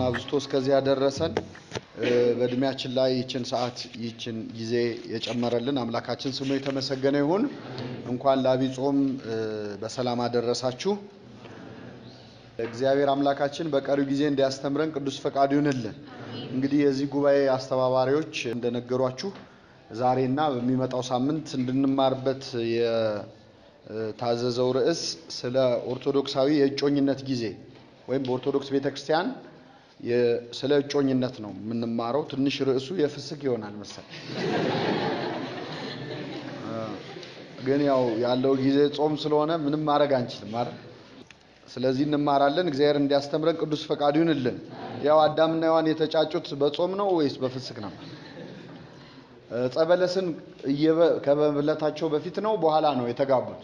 አብዝቶ እስከዚህ ያደረሰን በእድሜያችን ላይ ይችን ሰዓት ይችን ጊዜ የጨመረልን አምላካችን ስሙ የተመሰገነ ይሁን። እንኳን ለዐቢይ ጾም በሰላም አደረሳችሁ። እግዚአብሔር አምላካችን በቀሪው ጊዜ እንዲያስተምረን ቅዱስ ፈቃዱ ይሁንልን። እንግዲህ የዚህ ጉባኤ አስተባባሪዎች እንደነገሯችሁ ዛሬና በሚመጣው ሳምንት እንድንማርበት የታዘዘው ርዕስ ስለ ኦርቶዶክሳዊ የእጮኝነት ጊዜ ወይም በኦርቶዶክስ ቤተክርስቲያን ስለ እጮኝነት ነው የምንማረው። ትንሽ ርዕሱ የፍስክ ይሆናል መሰል፣ ግን ያው ያለው ጊዜ ጾም ስለሆነ ምንም ማድረግ አንችልም አይደል? ስለዚህ እንማራለን። እግዚአብሔር እንዲያስተምረን ቅዱስ ፈቃዱ ይሁንልን። ያው አዳምና ሔዋን የተጫጩት በጾም ነው ወይስ በፍስክ ነው? ዕፀ በለስን ከመብለታቸው በፊት ነው በኋላ ነው የተጋቡት?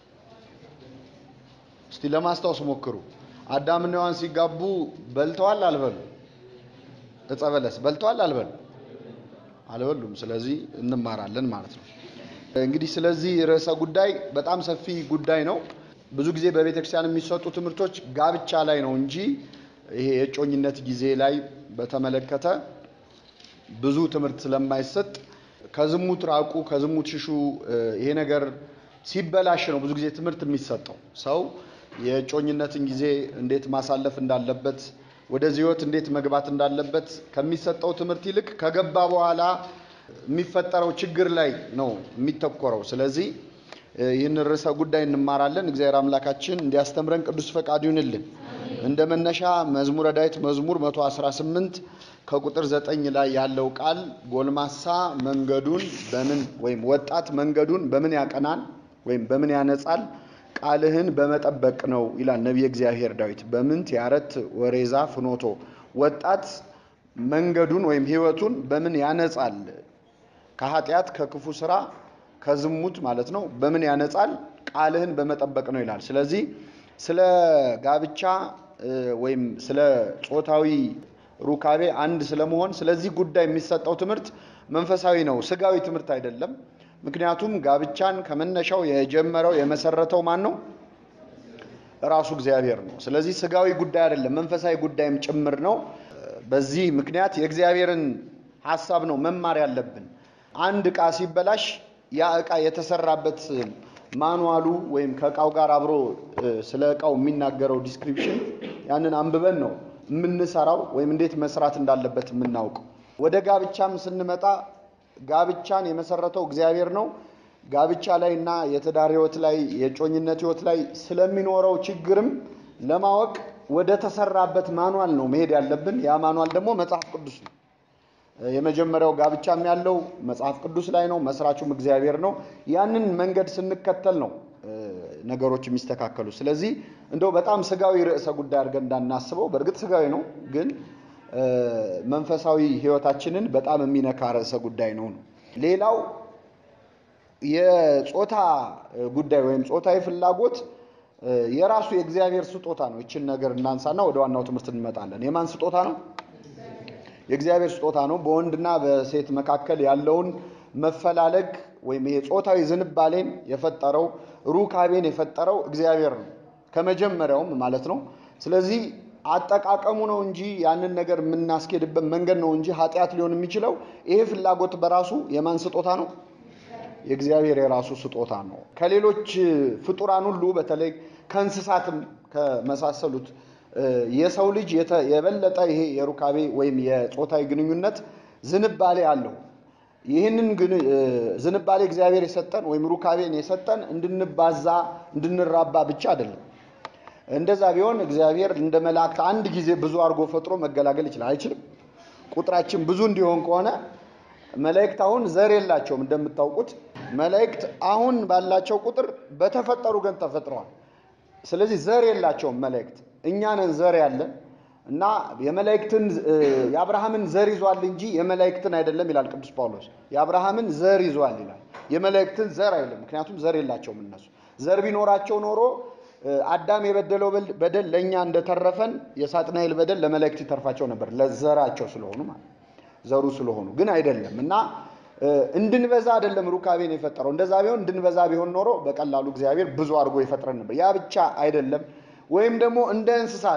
እስቲ ለማስታወስ ሞክሩ። አዳምና ሔዋን ሲጋቡ በልተዋል አልበሉ? ዕፀ በለስ በልተዋል አልበሉ? አልበሉም። ስለዚህ እንማራለን ማለት ነው። እንግዲህ ስለዚህ ርዕሰ ጉዳይ በጣም ሰፊ ጉዳይ ነው። ብዙ ጊዜ በቤተ ክርስቲያን የሚሰጡ ትምህርቶች ጋብቻ ላይ ነው እንጂ ይሄ የእጮኝነት ጊዜ ላይ በተመለከተ ብዙ ትምህርት ስለማይሰጥ ከዝሙት ራቁ፣ ከዝሙት ሽሹ። ይሄ ነገር ሲበላሽ ነው ብዙ ጊዜ ትምህርት የሚሰጠው። ሰው የእጮኝነትን ጊዜ እንዴት ማሳለፍ እንዳለበት፣ ወደዚህ ሕይወት እንዴት መግባት እንዳለበት ከሚሰጠው ትምህርት ይልቅ ከገባ በኋላ የሚፈጠረው ችግር ላይ ነው የሚተኮረው። ስለዚህ ይህን ርዕሰ ጉዳይ እንማራለን። እግዚአብሔር አምላካችን እንዲያስተምረን ቅዱስ ፈቃዱ ይሁንልን። እንደ መነሻ መዝሙረ ዳዊት መዝሙር 118 ከቁጥር 9 ላይ ያለው ቃል ጎልማሳ መንገዱን በምን ወይም ወጣት መንገዱን በምን ያቀናል ወይም በምን ያነጻል? ቃልህን በመጠበቅ ነው ይላል ነቢየ እግዚአብሔር ዳዊት። በምንት ያረት ወሬዛ ፍኖቶ ወጣት መንገዱን ወይም ሕይወቱን በምን ያነጻል? ከኃጢአት ከክፉ ስራ ከዝሙት ማለት ነው። በምን ያነጻል? ቃልህን በመጠበቅ ነው ይላል። ስለዚህ ስለ ጋብቻ ወይም ስለ ጾታዊ ሩካቤ አንድ ስለመሆን ስለዚህ ጉዳይ የሚሰጠው ትምህርት መንፈሳዊ ነው፣ ስጋዊ ትምህርት አይደለም። ምክንያቱም ጋብቻን ከመነሻው የጀመረው የመሰረተው ማን ነው? ራሱ እግዚአብሔር ነው። ስለዚህ ስጋዊ ጉዳይ አይደለም፣ መንፈሳዊ ጉዳይም ጭምር ነው። በዚህ ምክንያት የእግዚአብሔርን ሀሳብ ነው መማር ያለብን። አንድ ዕቃ ሲበላሽ ያ ዕቃ የተሰራበት ማኑዋሉ ወይም ከእቃው ጋር አብሮ ስለ ዕቃው የሚናገረው ዲስክሪፕሽን ያንን አንብበን ነው የምንሰራው ወይም እንዴት መስራት እንዳለበት የምናውቀው። ወደ ጋብቻም ስንመጣ ጋብቻን የመሰረተው እግዚአብሔር ነው። ጋብቻ ላይ እና የትዳር ሕይወት ላይ የጮኝነት ሕይወት ላይ ስለሚኖረው ችግርም ለማወቅ ወደ ተሰራበት ማኑዋል ነው መሄድ ያለብን። ያ ማኑዋል ደግሞ መጽሐፍ ቅዱስ ነው። የመጀመሪያው ጋብቻም ያለው መጽሐፍ ቅዱስ ላይ ነው። መስራቹም እግዚአብሔር ነው። ያንን መንገድ ስንከተል ነው ነገሮች የሚስተካከሉ። ስለዚህ እንደው በጣም ስጋዊ ርዕሰ ጉዳይ አድርገን እንዳናስበው፣ በእርግጥ ስጋዊ ነው፣ ግን መንፈሳዊ ሕይወታችንን በጣም የሚነካ ርዕሰ ጉዳይ ነው ነው። ሌላው የጾታ ጉዳይ ወይም ጾታዊ ፍላጎት የራሱ የእግዚአብሔር ስጦታ ነው። ይችን ነገር እናንሳና ወደ ዋናው ትምህርት እንመጣለን። የማን ስጦታ ነው? የእግዚአብሔር ስጦታ ነው። በወንድና በሴት መካከል ያለውን መፈላለግ ወይም ይሄ ጾታዊ ዝንባሌን የፈጠረው ሩካቤን የፈጠረው እግዚአብሔር ነው ከመጀመሪያውም ማለት ነው። ስለዚህ አጠቃቀሙ ነው እንጂ ያንን ነገር የምናስኬድበት መንገድ ነው እንጂ ኃጢአት ሊሆን የሚችለው ይሄ ፍላጎት በራሱ የማን ስጦታ ነው? የእግዚአብሔር የራሱ ስጦታ ነው። ከሌሎች ፍጡራን ሁሉ በተለይ ከእንስሳትም ከመሳሰሉት የሰው ልጅ የበለጠ ይሄ የሩካቤ ወይም የጾታዊ ግንኙነት ዝንባሌ አለው። ይህንን ዝንባሌ እግዚአብሔር የሰጠን ወይም ሩካቤን የሰጠን እንድንባዛ እንድንራባ ብቻ አይደለም። እንደዛ ቢሆን እግዚአብሔር እንደ መላእክት አንድ ጊዜ ብዙ አድርጎ ፈጥሮ መገላገል ይችላል? አይችልም። ቁጥራችን ብዙ እንዲሆን ከሆነ መላእክት አሁን ዘር የላቸውም። እንደምታውቁት መላእክት አሁን ባላቸው ቁጥር በተፈጠሩ ገን ተፈጥረዋል። ስለዚህ ዘር የላቸውም መላእክት እኛ ነን ዘር ያለን እና የመላእክትን የአብርሃምን ዘር ይዟል እንጂ የመላእክትን አይደለም ይላል ቅዱስ ጳውሎስ። የአብርሃምን ዘር ይዟል ይላል፣ የመላእክትን ዘር አይደለም። ምክንያቱም ዘር የላቸውም እነሱ። ዘር ቢኖራቸው ኖሮ አዳም የበደለው በደል ለእኛ እንደተረፈን የሳጥናኤል በደል ለመላእክት ይተርፋቸው ነበር፣ ለዘራቸው ስለሆኑ ማለት ዘሩ ስለሆኑ ግን አይደለም እና እንድንበዛ አይደለም ሩካቤን የፈጠረው። እንደዛ ቢሆን እንድንበዛ ቢሆን ኖሮ በቀላሉ እግዚአብሔር ብዙ አድርጎ ይፈጥረን ነበር። ያ ብቻ አይደለም። ወይም ደግሞ እንደ እንስሳት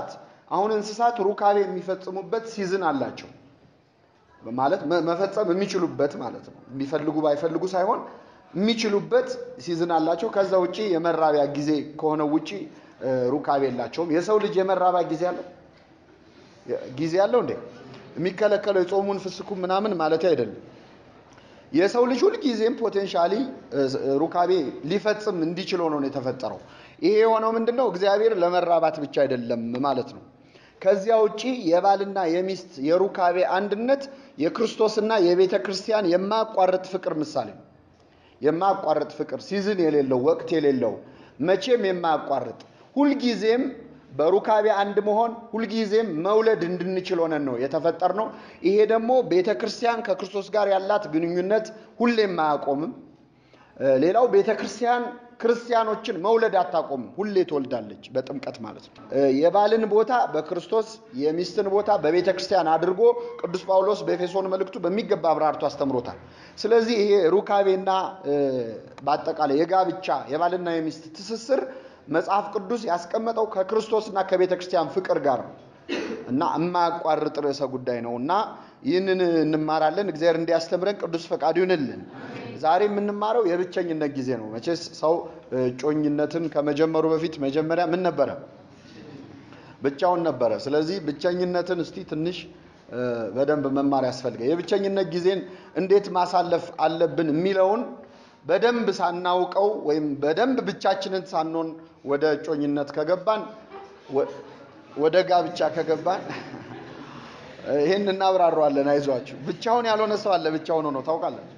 አሁን እንስሳት ሩካቤ የሚፈጽሙበት ሲዝን አላቸው ማለት መፈጸም የሚችሉበት ማለት ነው። የሚፈልጉ ባይፈልጉ ሳይሆን የሚችሉበት ሲዝን አላቸው። ከዛ ውጪ የመራቢያ ጊዜ ከሆነ ውጪ ሩካቤ የላቸውም። የሰው ልጅ የመራቢያ ጊዜ አለው ጊዜ አለው እንዴ? የሚከለከለው የጾሙን ፍስኩ ምናምን ማለት አይደለም። የሰው ልጅ ሁልጊዜም ፖቴንሻሊ ሩካቤ ሊፈጽም እንዲችል ሆኖ ነው የተፈጠረው። ይሄ የሆነው ምንድነው? እግዚአብሔር ለመራባት ብቻ አይደለም ማለት ነው። ከዚያ ውጪ የባልና የሚስት የሩካቤ አንድነት የክርስቶስና የቤተ ክርስቲያን የማያቋርጥ ፍቅር ምሳሌ ነው። የማያቋርጥ ፍቅር ሲዝን የሌለው ወቅት የሌለው መቼም የማያቋርጥ ሁልጊዜም በሩካቤ አንድ መሆን ሁልጊዜም መውለድ እንድንችል ሆነን ነው የተፈጠር ነው። ይሄ ደግሞ ቤተ ክርስቲያን ከክርስቶስ ጋር ያላት ግንኙነት ሁሌም አያቆምም። ሌላው ቤተ ክርስቲያን ክርስቲያኖችን መውለድ አታቆምም፣ ሁሌ ትወልዳለች። በጥምቀት ማለት ነው። የባልን ቦታ በክርስቶስ የሚስትን ቦታ በቤተ ክርስቲያን አድርጎ ቅዱስ ጳውሎስ በኤፌሶን መልእክቱ በሚገባ አብራርቶ አስተምሮታል። ስለዚህ ይሄ ሩካቤና በአጠቃላይ የጋብቻ የባልና የሚስት ትስስር መጽሐፍ ቅዱስ ያስቀመጠው ከክርስቶስና ከቤተ ክርስቲያን ፍቅር ጋር ነው እና የማያቋርጥ ርዕሰ ጉዳይ ነው እና ይህንን እንማራለን። እግዚአብሔር እንዲያስተምረን ቅዱስ ፈቃዱ ይሁንልን። ዛሬ የምንማረው የብቸኝነት ጊዜ ነው። መቼስ ሰው እጮኝነትን ከመጀመሩ በፊት መጀመሪያ ምን ነበረ? ብቻውን ነበረ። ስለዚህ ብቸኝነትን እስቲ ትንሽ በደንብ መማር ያስፈልጋል። የብቸኝነት ጊዜን እንዴት ማሳለፍ አለብን የሚለውን በደንብ ሳናውቀው ወይም በደንብ ብቻችንን ሳንሆን ወደ እጮኝነት ከገባን ወደ ጋብቻ ከገባን ይህን እናብራረዋለን። አይዟችሁ። ብቻውን ያልሆነ ሰው አለ። ብቻውን ሆኖ ታውቃላችሁ።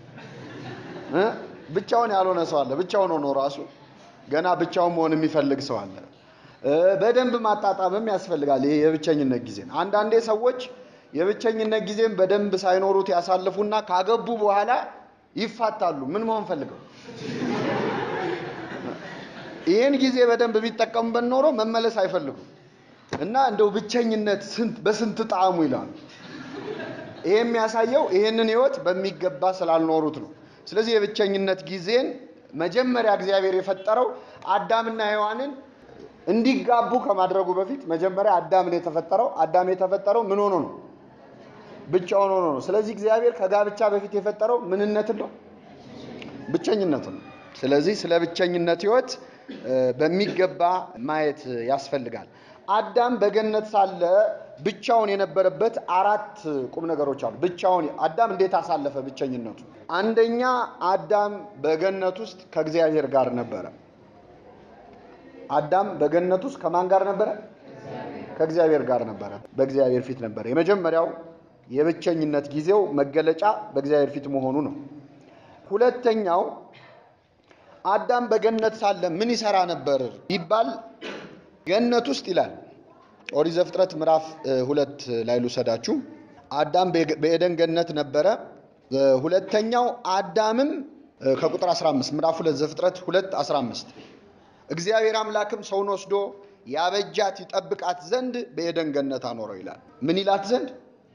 ብቻውን ያልሆነ ሰው አለ። ብቻውን ሆኖ ራሱ ገና ብቻውን መሆን የሚፈልግ ሰው አለ። በደንብ ማጣጣምም ያስፈልጋል። ይሄ የብቸኝነት ጊዜን አንዳንዴ ሰዎች የብቸኝነት ጊዜን በደንብ ሳይኖሩት ያሳልፉና ካገቡ በኋላ ይፋታሉ። ምን መሆን ፈልገው? ይህን ጊዜ በደንብ ቢጠቀሙበት ኖሮ መመለስ አይፈልጉም እና እንደው ብቸኝነት በስንት ጣዕሙ ይላሉ። ይሄ የሚያሳየው ይህንን ህይወት በሚገባ ስላልኖሩት ነው። ስለዚህ የብቸኝነት ጊዜን መጀመሪያ እግዚአብሔር የፈጠረው አዳምና ሔዋንን እንዲጋቡ ከማድረጉ በፊት መጀመሪያ አዳምን የተፈጠረው አዳም የተፈጠረው ምን ሆኖ ነው? ብቻውን ሆኖ ነው። ስለዚህ እግዚአብሔር ከጋብቻ በፊት የፈጠረው ምንነትን ነው? ብቸኝነትን ነው። ስለዚህ ስለ ብቸኝነት ህይወት በሚገባ ማየት ያስፈልጋል። አዳም በገነት ሳለ ብቻውን የነበረበት አራት ቁም ነገሮች አሉ። ብቻውን አዳም እንዴት አሳለፈ ብቸኝነቱ? አንደኛ አዳም በገነት ውስጥ ከእግዚአብሔር ጋር ነበረ። አዳም በገነት ውስጥ ከማን ጋር ነበረ? ከእግዚአብሔር ጋር ነበረ። በእግዚአብሔር ፊት ነበረ። የመጀመሪያው የብቸኝነት ጊዜው መገለጫ በእግዚአብሔር ፊት መሆኑ ነው። ሁለተኛው አዳም በገነት ሳለ ምን ይሰራ ነበር ቢባል ገነት ውስጥ ይላል ኦሪት ዘፍጥረት ምዕራፍ ሁለት ላይ ልውሰዳችሁ። አዳም በኤደን ገነት ነበረ። ሁለተኛው አዳምም ከቁጥር 15 ምዕራፍ ሁለት ዘፍጥረት ሁለት 15 እግዚአብሔር አምላክም ሰውን ወስዶ ያበጃት ይጠብቃት ዘንድ በኤደን ገነት አኖረው ይላል። ምን ይላት ዘንድ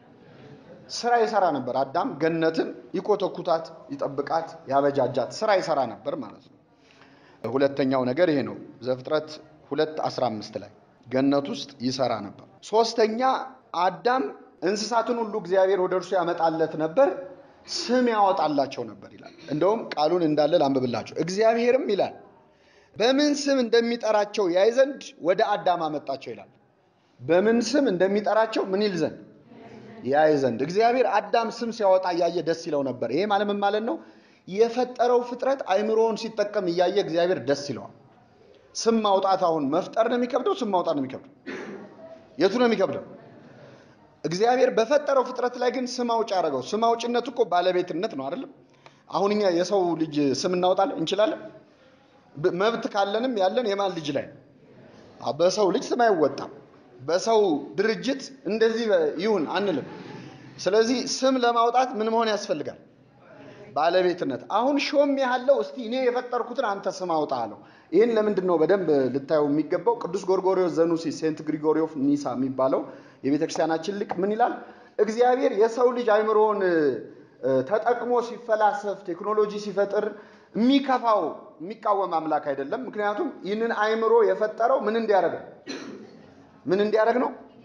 ስራ ይሰራ ነበር። አዳም ገነትን ይኮተኩታት፣ ይጠብቃት፣ ያበጃጃት ስራ ይሰራ ነበር ማለት ነው። ሁለተኛው ነገር ይሄ ነው። ዘፍጥረት ሁለት 15 ላይ ገነት ውስጥ ይሰራ ነበር። ሶስተኛ አዳም እንስሳትን ሁሉ እግዚአብሔር ወደ እርሱ ያመጣለት ነበር፣ ስም ያወጣላቸው ነበር ይላል። እንደውም ቃሉን እንዳለ ላንብብላቸው። እግዚአብሔርም ይላል በምን ስም እንደሚጠራቸው ያይ ዘንድ ወደ አዳም አመጣቸው ይላል። በምን ስም እንደሚጠራቸው ምን ይል ዘንድ ያይ ዘንድ እግዚአብሔር አዳም ስም ሲያወጣ እያየ ደስ ይለው ነበር። ይሄ ማለት ምን ማለት ነው? የፈጠረው ፍጥረት አይምሮውን ሲጠቀም እያየ እግዚአብሔር ደስ ይለዋል። ስም ማውጣት አሁን መፍጠር ነው የሚከብደው? ስም ማውጣት ነው የሚከብደው? የቱ ነው የሚከብደው? እግዚአብሔር በፈጠረው ፍጥረት ላይ ግን ስም አውጭ አደረገው። ስም አውጭነት እኮ ባለቤትነት ነው አይደለም? አሁን እኛ የሰው ልጅ ስም እናወጣለን እንችላለን። መብት ካለንም ያለን የማን ልጅ ላይ በሰው ልጅ ስም አይወጣም። በሰው ድርጅት እንደዚህ ይሁን አንልም። ስለዚህ ስም ለማውጣት ምን መሆን ያስፈልጋል? ባለቤትነት። አሁን ሾም ያለው እስቲ እኔ የፈጠርኩትን አንተ ስም አውጣ አለው። ይህን ለምንድን ነው በደንብ ልታየው የሚገባው? ቅዱስ ጎርጎሪዎስ ዘኑሲስ ሴንት ግሪጎሪ ኦፍ ኒሳ የሚባለው የቤተ ክርስቲያናችን ሊቅ ምን ይላል? እግዚአብሔር የሰው ልጅ አይምሮውን ተጠቅሞ ሲፈላሰፍ ቴክኖሎጂ ሲፈጥር የሚከፋው የሚቃወም አምላክ አይደለም። ምክንያቱም ይህንን አይምሮ የፈጠረው ምን እንዲያደርግ ነው? ምን እንዲያደርግ ነው?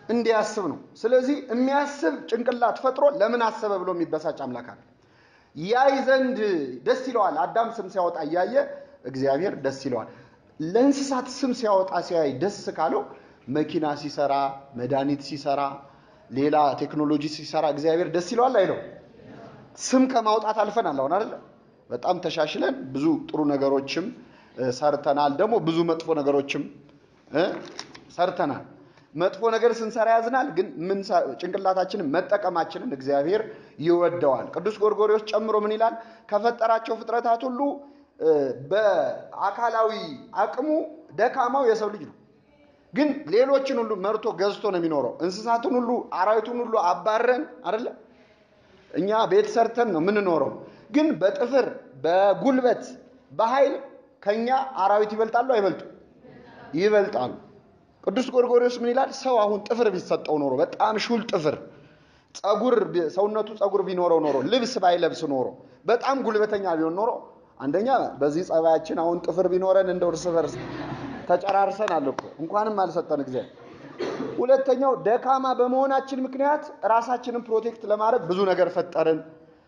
እንዲያስብ ነው። ስለዚህ የሚያስብ ጭንቅላት ፈጥሮ ለምን አሰበ ብሎ የሚበሳጭ አምላክ አለ። ያይ ዘንድ ደስ ይለዋል። አዳም ስም ሲያወጣ እያየ እግዚአብሔር ደስ ይለዋል። ለእንስሳት ስም ሲያወጣ ሲያይ ደስ ካለው መኪና ሲሰራ፣ መድኃኒት ሲሰራ፣ ሌላ ቴክኖሎጂ ሲሰራ እግዚአብሔር ደስ ይለዋል አይለው? ስም ከማውጣት አልፈናል። አሁን አይደለ? በጣም ተሻሽለን ብዙ ጥሩ ነገሮችም ሰርተናል። ደግሞ ብዙ መጥፎ ነገሮችም ሰርተናል። መጥፎ ነገር ስንሰራ ያዝናል፣ ግን ምን ጭንቅላታችንን መጠቀማችንን እግዚአብሔር ይወደዋል። ቅዱስ ጎርጎርዮስ ጨምሮ ምን ይላል? ከፈጠራቸው ፍጥረታት ሁሉ በአካላዊ አቅሙ ደካማው የሰው ልጅ ነው። ግን ሌሎችን ሁሉ መርቶ ገዝቶ ነው የሚኖረው። እንስሳትን ሁሉ አራዊቱን ሁሉ አባረን አይደለ? እኛ ቤት ሰርተን ነው የምንኖረው። ግን በጥፍር በጉልበት በኃይል ከኛ አራዊት ይበልጣሉ አይበልጡ? ይበልጣሉ። ቅዱስ ጎርጎርዮስ ምን ይላል? ሰው አሁን ጥፍር ቢሰጠው ኖሮ በጣም ሹል ጥፍር ጸጉር ሰውነቱ ጸጉር ቢኖረው ኖሮ ልብስ ባይለብስ ኖሮ በጣም ጉልበተኛ ቢሆን ኖሮ አንደኛ በዚህ ጸባያችን አሁን ጥፍር ቢኖረን እንደ እርስ በርስ ተጨራርሰናል እኮ እንኳንም አልሰጠን እግዚአብሔር። ሁለተኛው ደካማ በመሆናችን ምክንያት ራሳችንን ፕሮቴክት ለማድረግ ብዙ ነገር ፈጠርን።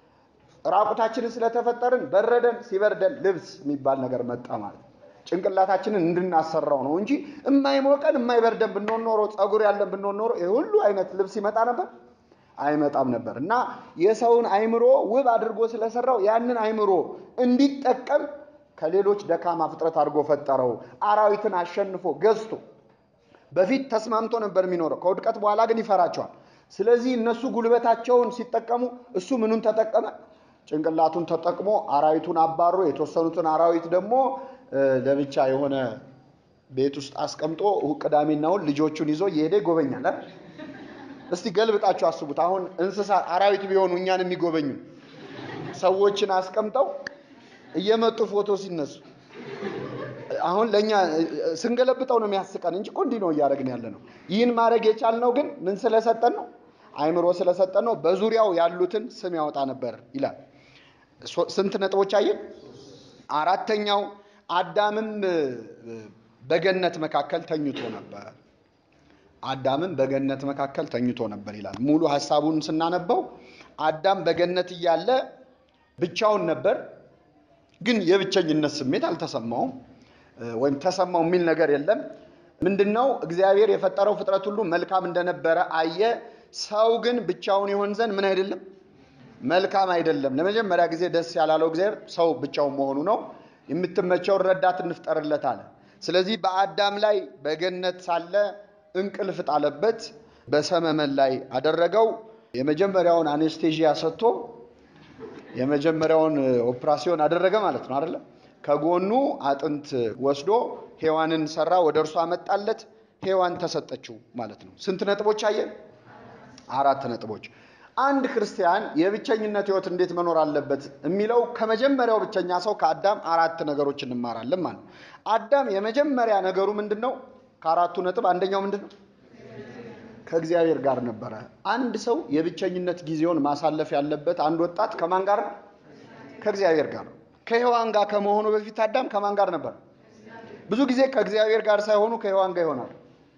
ራቁታችንን ስለተፈጠርን በረደን፣ ሲበርደን ልብስ የሚባል ነገር መጣ ማለት ነው። ጭንቅላታችንን እንድናሰራው ነው እንጂ የማይሞቀን የማይበርደን ብንሆን ኖሮ ጸጉር ያለን ብንሆን ኖሮ ይህ ሁሉ አይነት ልብስ ይመጣ ነበር አይመጣም ነበር። እና የሰውን አይምሮ ውብ አድርጎ ስለሰራው ያንን አይምሮ እንዲጠቀም ከሌሎች ደካማ ፍጥረት አድርጎ ፈጠረው። አራዊትን አሸንፎ ገዝቶ በፊት ተስማምቶ ነበር የሚኖረው። ከውድቀት በኋላ ግን ይፈራቸዋል። ስለዚህ እነሱ ጉልበታቸውን ሲጠቀሙ እሱ ምኑን ተጠቀመ? ጭንቅላቱን ተጠቅሞ አራዊቱን አባሮ የተወሰኑትን አራዊት ደግሞ ለብቻ የሆነ ቤት ውስጥ አስቀምጦ ቅዳሜና እሑድ ልጆቹን ይዞ እየሄደ ይጎበኛል። እስቲ ገልብጣችሁ አስቡት። አሁን እንስሳ አራዊት ቢሆኑ እኛን የሚጎበኙ ሰዎችን አስቀምጠው እየመጡ ፎቶ ሲነሱ አሁን ለእኛ ስንገለብጠው ነው የሚያስቀን እንጂ እኮ እንዲህ ነው እያደረግን ያለ ነው። ይህን ማድረግ የቻልነው ግን ምን ስለሰጠን ነው? አይምሮ ስለሰጠን ነው። በዙሪያው ያሉትን ስም ያወጣ ነበር ይላል። ስንት ነጥቦች አየን? አራተኛው አዳምም በገነት መካከል ተኝቶ ነበር። አዳምም በገነት መካከል ተኝቶ ነበር ይላል። ሙሉ ሐሳቡን ስናነበው አዳም በገነት እያለ ብቻውን ነበር፣ ግን የብቸኝነት ስሜት አልተሰማውም ወይም ተሰማው የሚል ነገር የለም። ምንድነው? እግዚአብሔር የፈጠረው ፍጥረት ሁሉ መልካም እንደነበረ አየ። ሰው ግን ብቻውን ይሆን ዘንድ ምን አይደለም መልካም አይደለም። ለመጀመሪያ ጊዜ ደስ ያላለው እግዚአብሔር ሰው ብቻውን መሆኑ ነው። የምትመቸውን ረዳት እንፍጠርለት አለ። ስለዚህ በአዳም ላይ በገነት ሳለ እንቅልፍ ጣለበት፣ በሰመመን ላይ አደረገው። የመጀመሪያውን አኔስቴዥያ ሰጥቶ የመጀመሪያውን ኦፕራሲዮን አደረገ ማለት ነው አይደለ? ከጎኑ አጥንት ወስዶ ሔዋንን ሰራ፣ ወደ እርሱ አመጣለት። ሔዋን ተሰጠችው ማለት ነው። ስንት ነጥቦች አየን? አራት ነጥቦች። አንድ ክርስቲያን የብቸኝነት ህይወት እንዴት መኖር አለበት የሚለው ከመጀመሪያው ብቸኛ ሰው ከአዳም አራት ነገሮች እንማራለን ማለት ነው። አዳም የመጀመሪያ ነገሩ ምንድን ነው? ከአራቱ ነጥብ አንደኛው ምንድን ነው? ከእግዚአብሔር ጋር ነበረ። አንድ ሰው የብቸኝነት ጊዜውን ማሳለፍ ያለበት አንድ ወጣት ከማን ጋር ነው? ከእግዚአብሔር ጋር ነው። ከሔዋን ጋር ከመሆኑ በፊት አዳም ከማን ጋር ነበር? ብዙ ጊዜ ከእግዚአብሔር ጋር ሳይሆኑ ከሔዋን ጋር ይሆናል።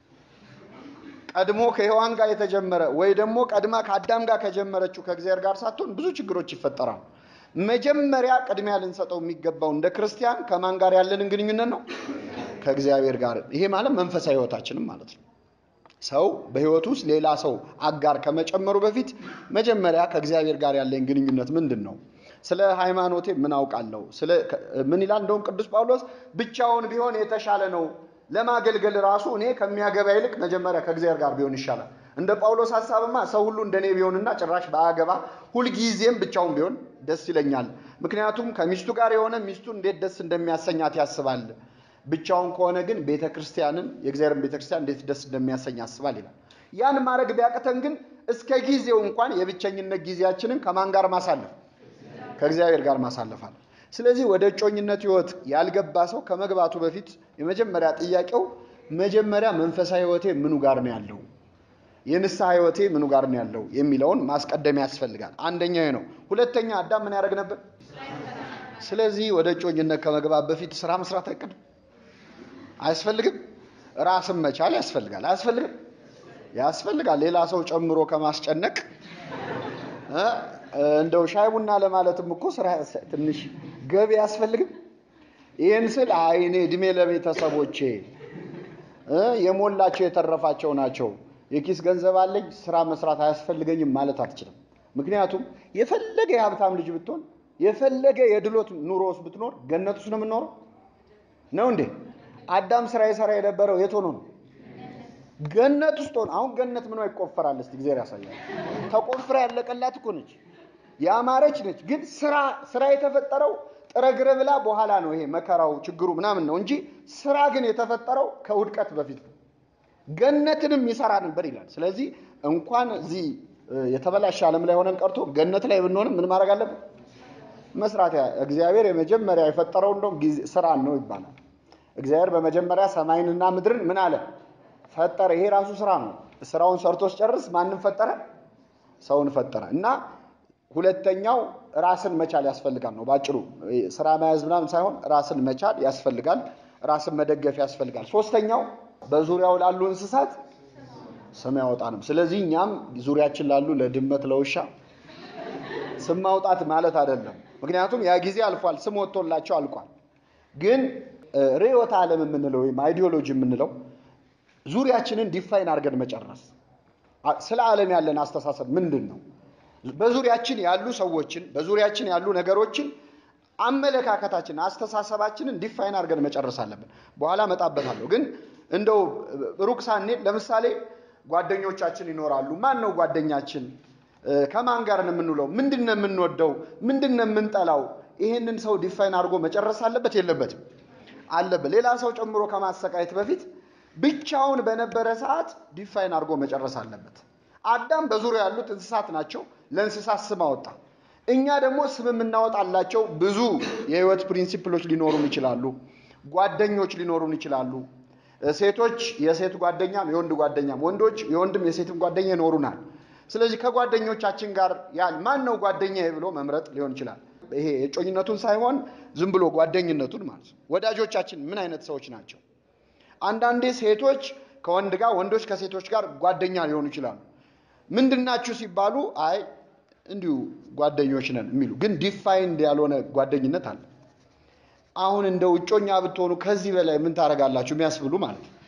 ቀድሞ ከሔዋን ጋር የተጀመረ ወይ ደግሞ ቀድማ ከአዳም ጋር ከጀመረችው ከእግዚአብሔር ጋር ሳትሆን ብዙ ችግሮች ይፈጠራሉ። መጀመሪያ ቅድሚያ ልንሰጠው የሚገባው እንደ ክርስቲያን ከማን ጋር ያለንን ግንኙነት ነው? ከእግዚአብሔር ጋር። ይሄ ማለት መንፈሳዊ ህይወታችንም ማለት ነው። ሰው በህይወቱ ውስጥ ሌላ ሰው አጋር ከመጨመሩ በፊት መጀመሪያ ከእግዚአብሔር ጋር ያለኝ ግንኙነት ምንድን ነው? ስለ ሃይማኖቴ ምን አውቃለሁ? ስለ ምን ይላል? እንደውም ቅዱስ ጳውሎስ ብቻውን ቢሆን የተሻለ ነው ለማገልገል ራሱ እኔ ከሚያገባ ይልቅ መጀመሪያ ከእግዚአብሔር ጋር ቢሆን ይሻላል። እንደ ጳውሎስ ሀሳብማ ሰው ሁሉ እንደኔ ቢሆንና ጭራሽ ባያገባ ሁልጊዜም ብቻውን ቢሆን ደስ ይለኛል። ምክንያቱም ከሚስቱ ጋር የሆነ ሚስቱ እንዴት ደስ እንደሚያሰኛት ያስባል። ብቻውን ከሆነ ግን ቤተ ክርስቲያንን የእግዚአብሔርን ቤተ ክርስቲያን እንዴት ደስ እንደሚያሰኝ ያስባል ይላል። ያን ማድረግ ቢያቅተን ግን እስከ ጊዜው እንኳን የብቸኝነት ጊዜያችንን ከማን ጋር ማሳለፍ? ከእግዚአብሔር ጋር ማሳለፋል። ስለዚህ ወደ እጮኝነት ህይወት ያልገባ ሰው ከመግባቱ በፊት የመጀመሪያ ጥያቄው መጀመሪያ መንፈሳዊ ህይወቴ ምኑ ጋር ነው ያለው፣ የንስሐ ህይወቴ ምኑ ጋር ነው ያለው የሚለውን ማስቀደም ያስፈልጋል። አንደኛው ነው። ሁለተኛ አዳም ምን ያደርግ ነበር? ስለዚህ ወደ እጮኝነት ከመግባት በፊት ስራ መስራት አይቀድም? አያስፈልግም? ራስን መቻል ያስፈልጋል። አያስፈልግም? ያስፈልጋል። ሌላ ሰው ጨምሮ ከማስጨነቅ እ እንደው ሻይ ቡና ለማለትም እኮ ስራ ትንሽ ገቢ አያስፈልግም። ይህን ስል አይ እኔ እድሜ ለቤተሰቦቼ እ የሞላቸው የተረፋቸው ናቸው፣ የኪስ ገንዘብ አለኝ፣ ስራ መስራት አያስፈልገኝም ማለት አትችልም። ምክንያቱም የፈለገ የሀብታም ልጅ ብትሆን የፈለገ የድሎት ኑሮ ውስጥ ብትኖር ገነት ውስጥ ነው የምንኖረው ነው እንዴ? አዳም ስራ የሰራ የነበረው የት ሆኖ ነው? ገነት ውስጥ ሆኖ። አሁን ገነት ምኗ ይቆፈራል? እስቲ ጊዜ ያሳያል። ተቆፍራ ያለቀላት እኮ ነች፣ ያማረች ነች። ግን ስራ ስራ የተፈጠረው ጥረግረ ብላ በኋላ ነው። ይሄ መከራው ችግሩ ምናምን ነው እንጂ ስራ ግን የተፈጠረው ከውድቀት በፊት ነው። ገነትንም ይሰራ ነበር ይላል። ስለዚህ እንኳን እዚህ የተበላሸ ዓለም ላይ ሆነን ቀርቶ ገነት ላይ ብንሆንም ምን ማድረግ አለብን? መስራት። እግዚአብሔር የመጀመሪያ የፈጠረው እንደውም ስራን ነው ይባላል። እግዚአብሔር በመጀመሪያ ሰማይንና ምድርን ምን አለ ፈጠረ። ይሄ ራሱ ስራ ነው። ስራውን ሰርቶ ሲጨርስ ማንም ፈጠረ? ሰውን ፈጠረ እና ሁለተኛው ራስን መቻል ያስፈልጋል ነው ባጭሩ። ስራ መያዝ ምናምን ሳይሆን ራስን መቻል ያስፈልጋል። ራስን መደገፍ ያስፈልጋል። ሶስተኛው በዙሪያው ላሉ እንስሳት ስም ያወጣ ነው። ስለዚህ እኛም ዙሪያችን ላሉ ለድመት፣ ለውሻ ስም ማውጣት ማለት አይደለም። ምክንያቱም ያ ጊዜ አልፏል። ስም ወጥቶላቸው አልቋል። ግን ርዕዮተ ዓለም የምንለው ወይም አይዲዮሎጂ የምንለው ዙሪያችንን ዲፋይን አድርገን መጨረስ። ስለ ዓለም ያለን አስተሳሰብ ምንድን ነው? በዙሪያችን ያሉ ሰዎችን በዙሪያችን ያሉ ነገሮችን አመለካከታችን፣ አስተሳሰባችንን ዲፋይን አድርገን መጨረስ አለብን። በኋላ እመጣበታለሁ። ግን እንደው ሩቅ ሳንሄድ ለምሳሌ ጓደኞቻችን ይኖራሉ። ማን ነው ጓደኛችን? ከማን ጋር ነው የምንውለው? ምንድን ነው የምንወደው? ምንድን ነው የምንጠላው? ይሄንን ሰው ዲፋይን አድርጎ መጨረስ አለበት የለበትም? አለበት። ሌላ ሰው ጨምሮ ከማሰቃየት በፊት ብቻውን በነበረ ሰዓት ዲፋይን አድርጎ መጨረስ አለበት። አዳም በዙሪያ ያሉት እንስሳት ናቸው። ለእንስሳት ስም አወጣ። እኛ ደግሞ ስም የምናወጣላቸው ብዙ የህይወት ፕሪንሲፕሎች ሊኖሩን ይችላሉ። ጓደኞች ሊኖሩን ይችላሉ። ሴቶች የሴት ጓደኛም የወንድ ጓደኛም፣ ወንዶች የወንድም የሴትም ጓደኛ ይኖሩናል። ስለዚህ ከጓደኞቻችን ጋር ያል ማን ነው ጓደኛ ብሎ መምረጥ ሊሆን ይችላል። ይሄ የጮኝነቱን ሳይሆን ዝም ብሎ ጓደኝነቱን ማለት ነው። ወዳጆቻችን ምን አይነት ሰዎች ናቸው? አንዳንዴ ሴቶች ከወንድ ጋር፣ ወንዶች ከሴቶች ጋር ጓደኛ ሊሆኑ ይችላሉ። ምንድናችሁ ሲባሉ አይ እንዲሁ ጓደኞች ነን የሚሉ ግን ዲፋይንድ ያልሆነ ጓደኝነት አለ። አሁን እንደ እጮኛ ብትሆኑ ከዚህ በላይ ምን ታደርጋላችሁ የሚያስብሉ ማለት ነው።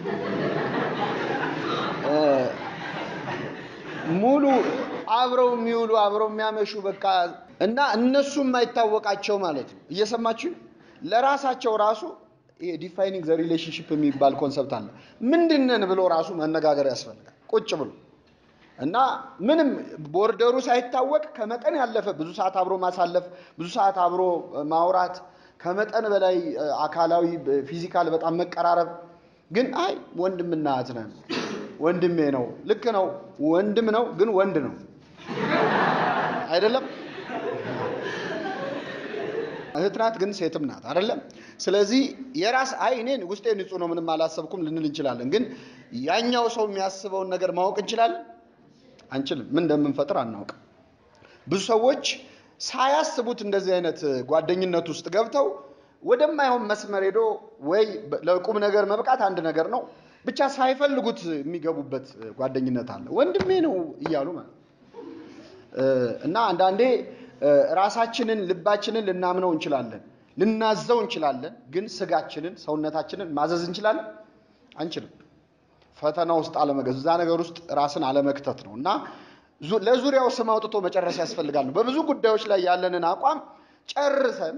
ሙሉ አብረው የሚውሉ አብረው የሚያመሹ በቃ እና እነሱ የማይታወቃቸው ማለት ነው። እየሰማችሁ ለራሳቸው ራሱ ይሄ ዲፋይኒንግ ዘ ሪሌሽንሽፕ የሚባል ኮንሰፕት አለ። ምንድነን ብሎ ራሱ መነጋገር ያስፈልጋል ቁጭ ብሎ እና ምንም ቦርደሩ ሳይታወቅ ከመጠን ያለፈ ብዙ ሰዓት አብሮ ማሳለፍ፣ ብዙ ሰዓት አብሮ ማውራት፣ ከመጠን በላይ አካላዊ ፊዚካል በጣም መቀራረብ። ግን አይ ወንድምና እህት ነን፣ ወንድሜ ነው። ልክ ነው፣ ወንድም ነው፣ ግን ወንድ ነው አይደለም። እህት ናት፣ ግን ሴትም ናት አይደለም። ስለዚህ የራስ አይ እኔ ውስጤ ንጹህ ነው ምንም አላሰብኩም ልንል እንችላለን። ግን ያኛው ሰው የሚያስበውን ነገር ማወቅ እንችላለን አንችልም። ምን እንደምንፈጥር አናውቅም። ብዙ ሰዎች ሳያስቡት እንደዚህ አይነት ጓደኝነት ውስጥ ገብተው ወደማይሆን መስመር ሄዶ ወይ ለቁም ነገር መብቃት አንድ ነገር ነው፣ ብቻ ሳይፈልጉት የሚገቡበት ጓደኝነት አለ። ወንድሜ ነው እያሉ ማለት እና አንዳንዴ ራሳችንን ልባችንን ልናምነው እንችላለን፣ ልናዘው እንችላለን። ግን ስጋችንን ሰውነታችንን ማዘዝ እንችላለን? አንችልም። ፈተና ውስጥ አለመገዝ እዛ ነገር ውስጥ ራስን አለመክተት ነው እና ለዙሪያው ስም አውጥቶ መጨረስ ያስፈልጋል ነው። በብዙ ጉዳዮች ላይ ያለንን አቋም ጨርሰን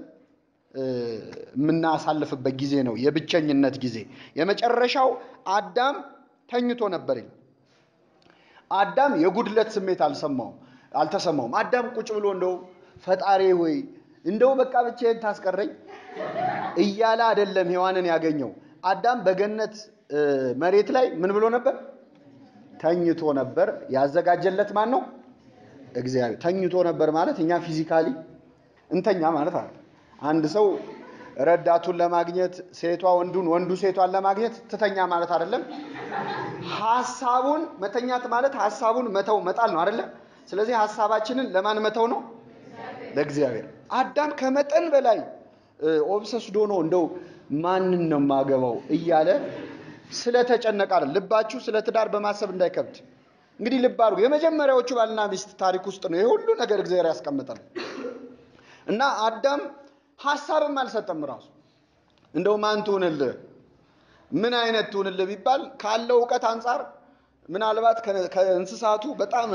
የምናሳልፍበት ጊዜ ነው የብቸኝነት ጊዜ። የመጨረሻው አዳም ተኝቶ ነበር ይላል። አዳም የጉድለት ስሜት አልሰማውም አልተሰማውም። አዳም ቁጭ ብሎ እንደው ፈጣሪ ሆይ እንደው በቃ ብቻዬን ታስቀረኝ እያለ አይደለም ሔዋንን ያገኘው። አዳም በገነት መሬት ላይ ምን ብሎ ነበር? ተኝቶ ነበር። ያዘጋጀለት ማን ነው? እግዚአብሔር። ተኝቶ ነበር ማለት እኛ ፊዚካሊ እንተኛ ማለት አለ። አንድ ሰው ረዳቱን ለማግኘት ሴቷ ወንዱን፣ ወንዱ ሴቷን ለማግኘት ትተኛ ማለት አይደለም። ሐሳቡን መተኛት ማለት ሐሳቡን መተው መጣል ነው አይደለም። ስለዚህ ሐሳባችንን ለማን መተው ነው? ለእግዚአብሔር። አዳም ከመጠን በላይ ኦብሰስዶ ነው እንደው ማንን ነው የማገባው እያለ ስለተጨነቀ አይደል። ልባችሁ ስለ ትዳር በማሰብ እንዳይከብድ። እንግዲህ ልብ አድርጉ። የመጀመሪያዎቹ ባልና ሚስት ታሪክ ውስጥ ነው ይሄ ሁሉ ነገር እግዚአብሔር ያስቀምጠን እና አዳም ሀሳብም አልሰጠም ራሱ እንደው ማን ትሁንልህ ምን አይነት ትሁንልህ ቢባል ካለው እውቀት አንጻር ምናልባት ከእንስሳቱ በጣም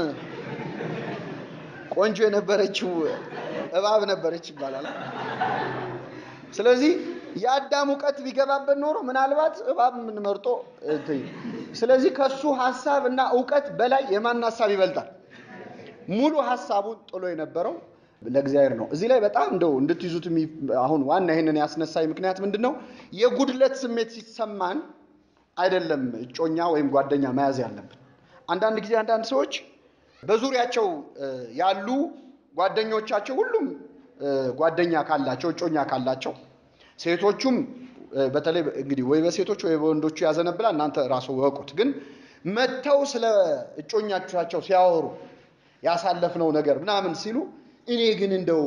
ቆንጆ የነበረችው እባብ ነበረች ይባላል። ስለዚህ የአዳም እውቀት ቢገባበት ኖሮ ምናልባት እባብ የምንመርጦ ስለዚህ ከሱ ሀሳብ እና እውቀት በላይ የማን ሀሳብ ይበልጣል? ሙሉ ሀሳቡን ጥሎ የነበረው ለእግዚአብሔር ነው። እዚህ ላይ በጣም እንደው እንድትይዙት አሁን ዋና ይህንን ያስነሳኝ ምክንያት ምንድን ነው? የጉድለት ስሜት ሲሰማን አይደለም እጮኛ ወይም ጓደኛ መያዝ ያለብን። አንዳንድ ጊዜ አንዳንድ ሰዎች በዙሪያቸው ያሉ ጓደኞቻቸው ሁሉም ጓደኛ ካላቸው እጮኛ ካላቸው ሴቶቹም በተለይ እንግዲህ ወይ በሴቶች ወይ በወንዶቹ ያዘነብላል። እናንተ ራሱ ወቁት። ግን መጥተው ስለ እጮኛቻቸው ሲያወሩ ያሳለፍነው ነገር ምናምን ሲሉ እኔ ግን እንደው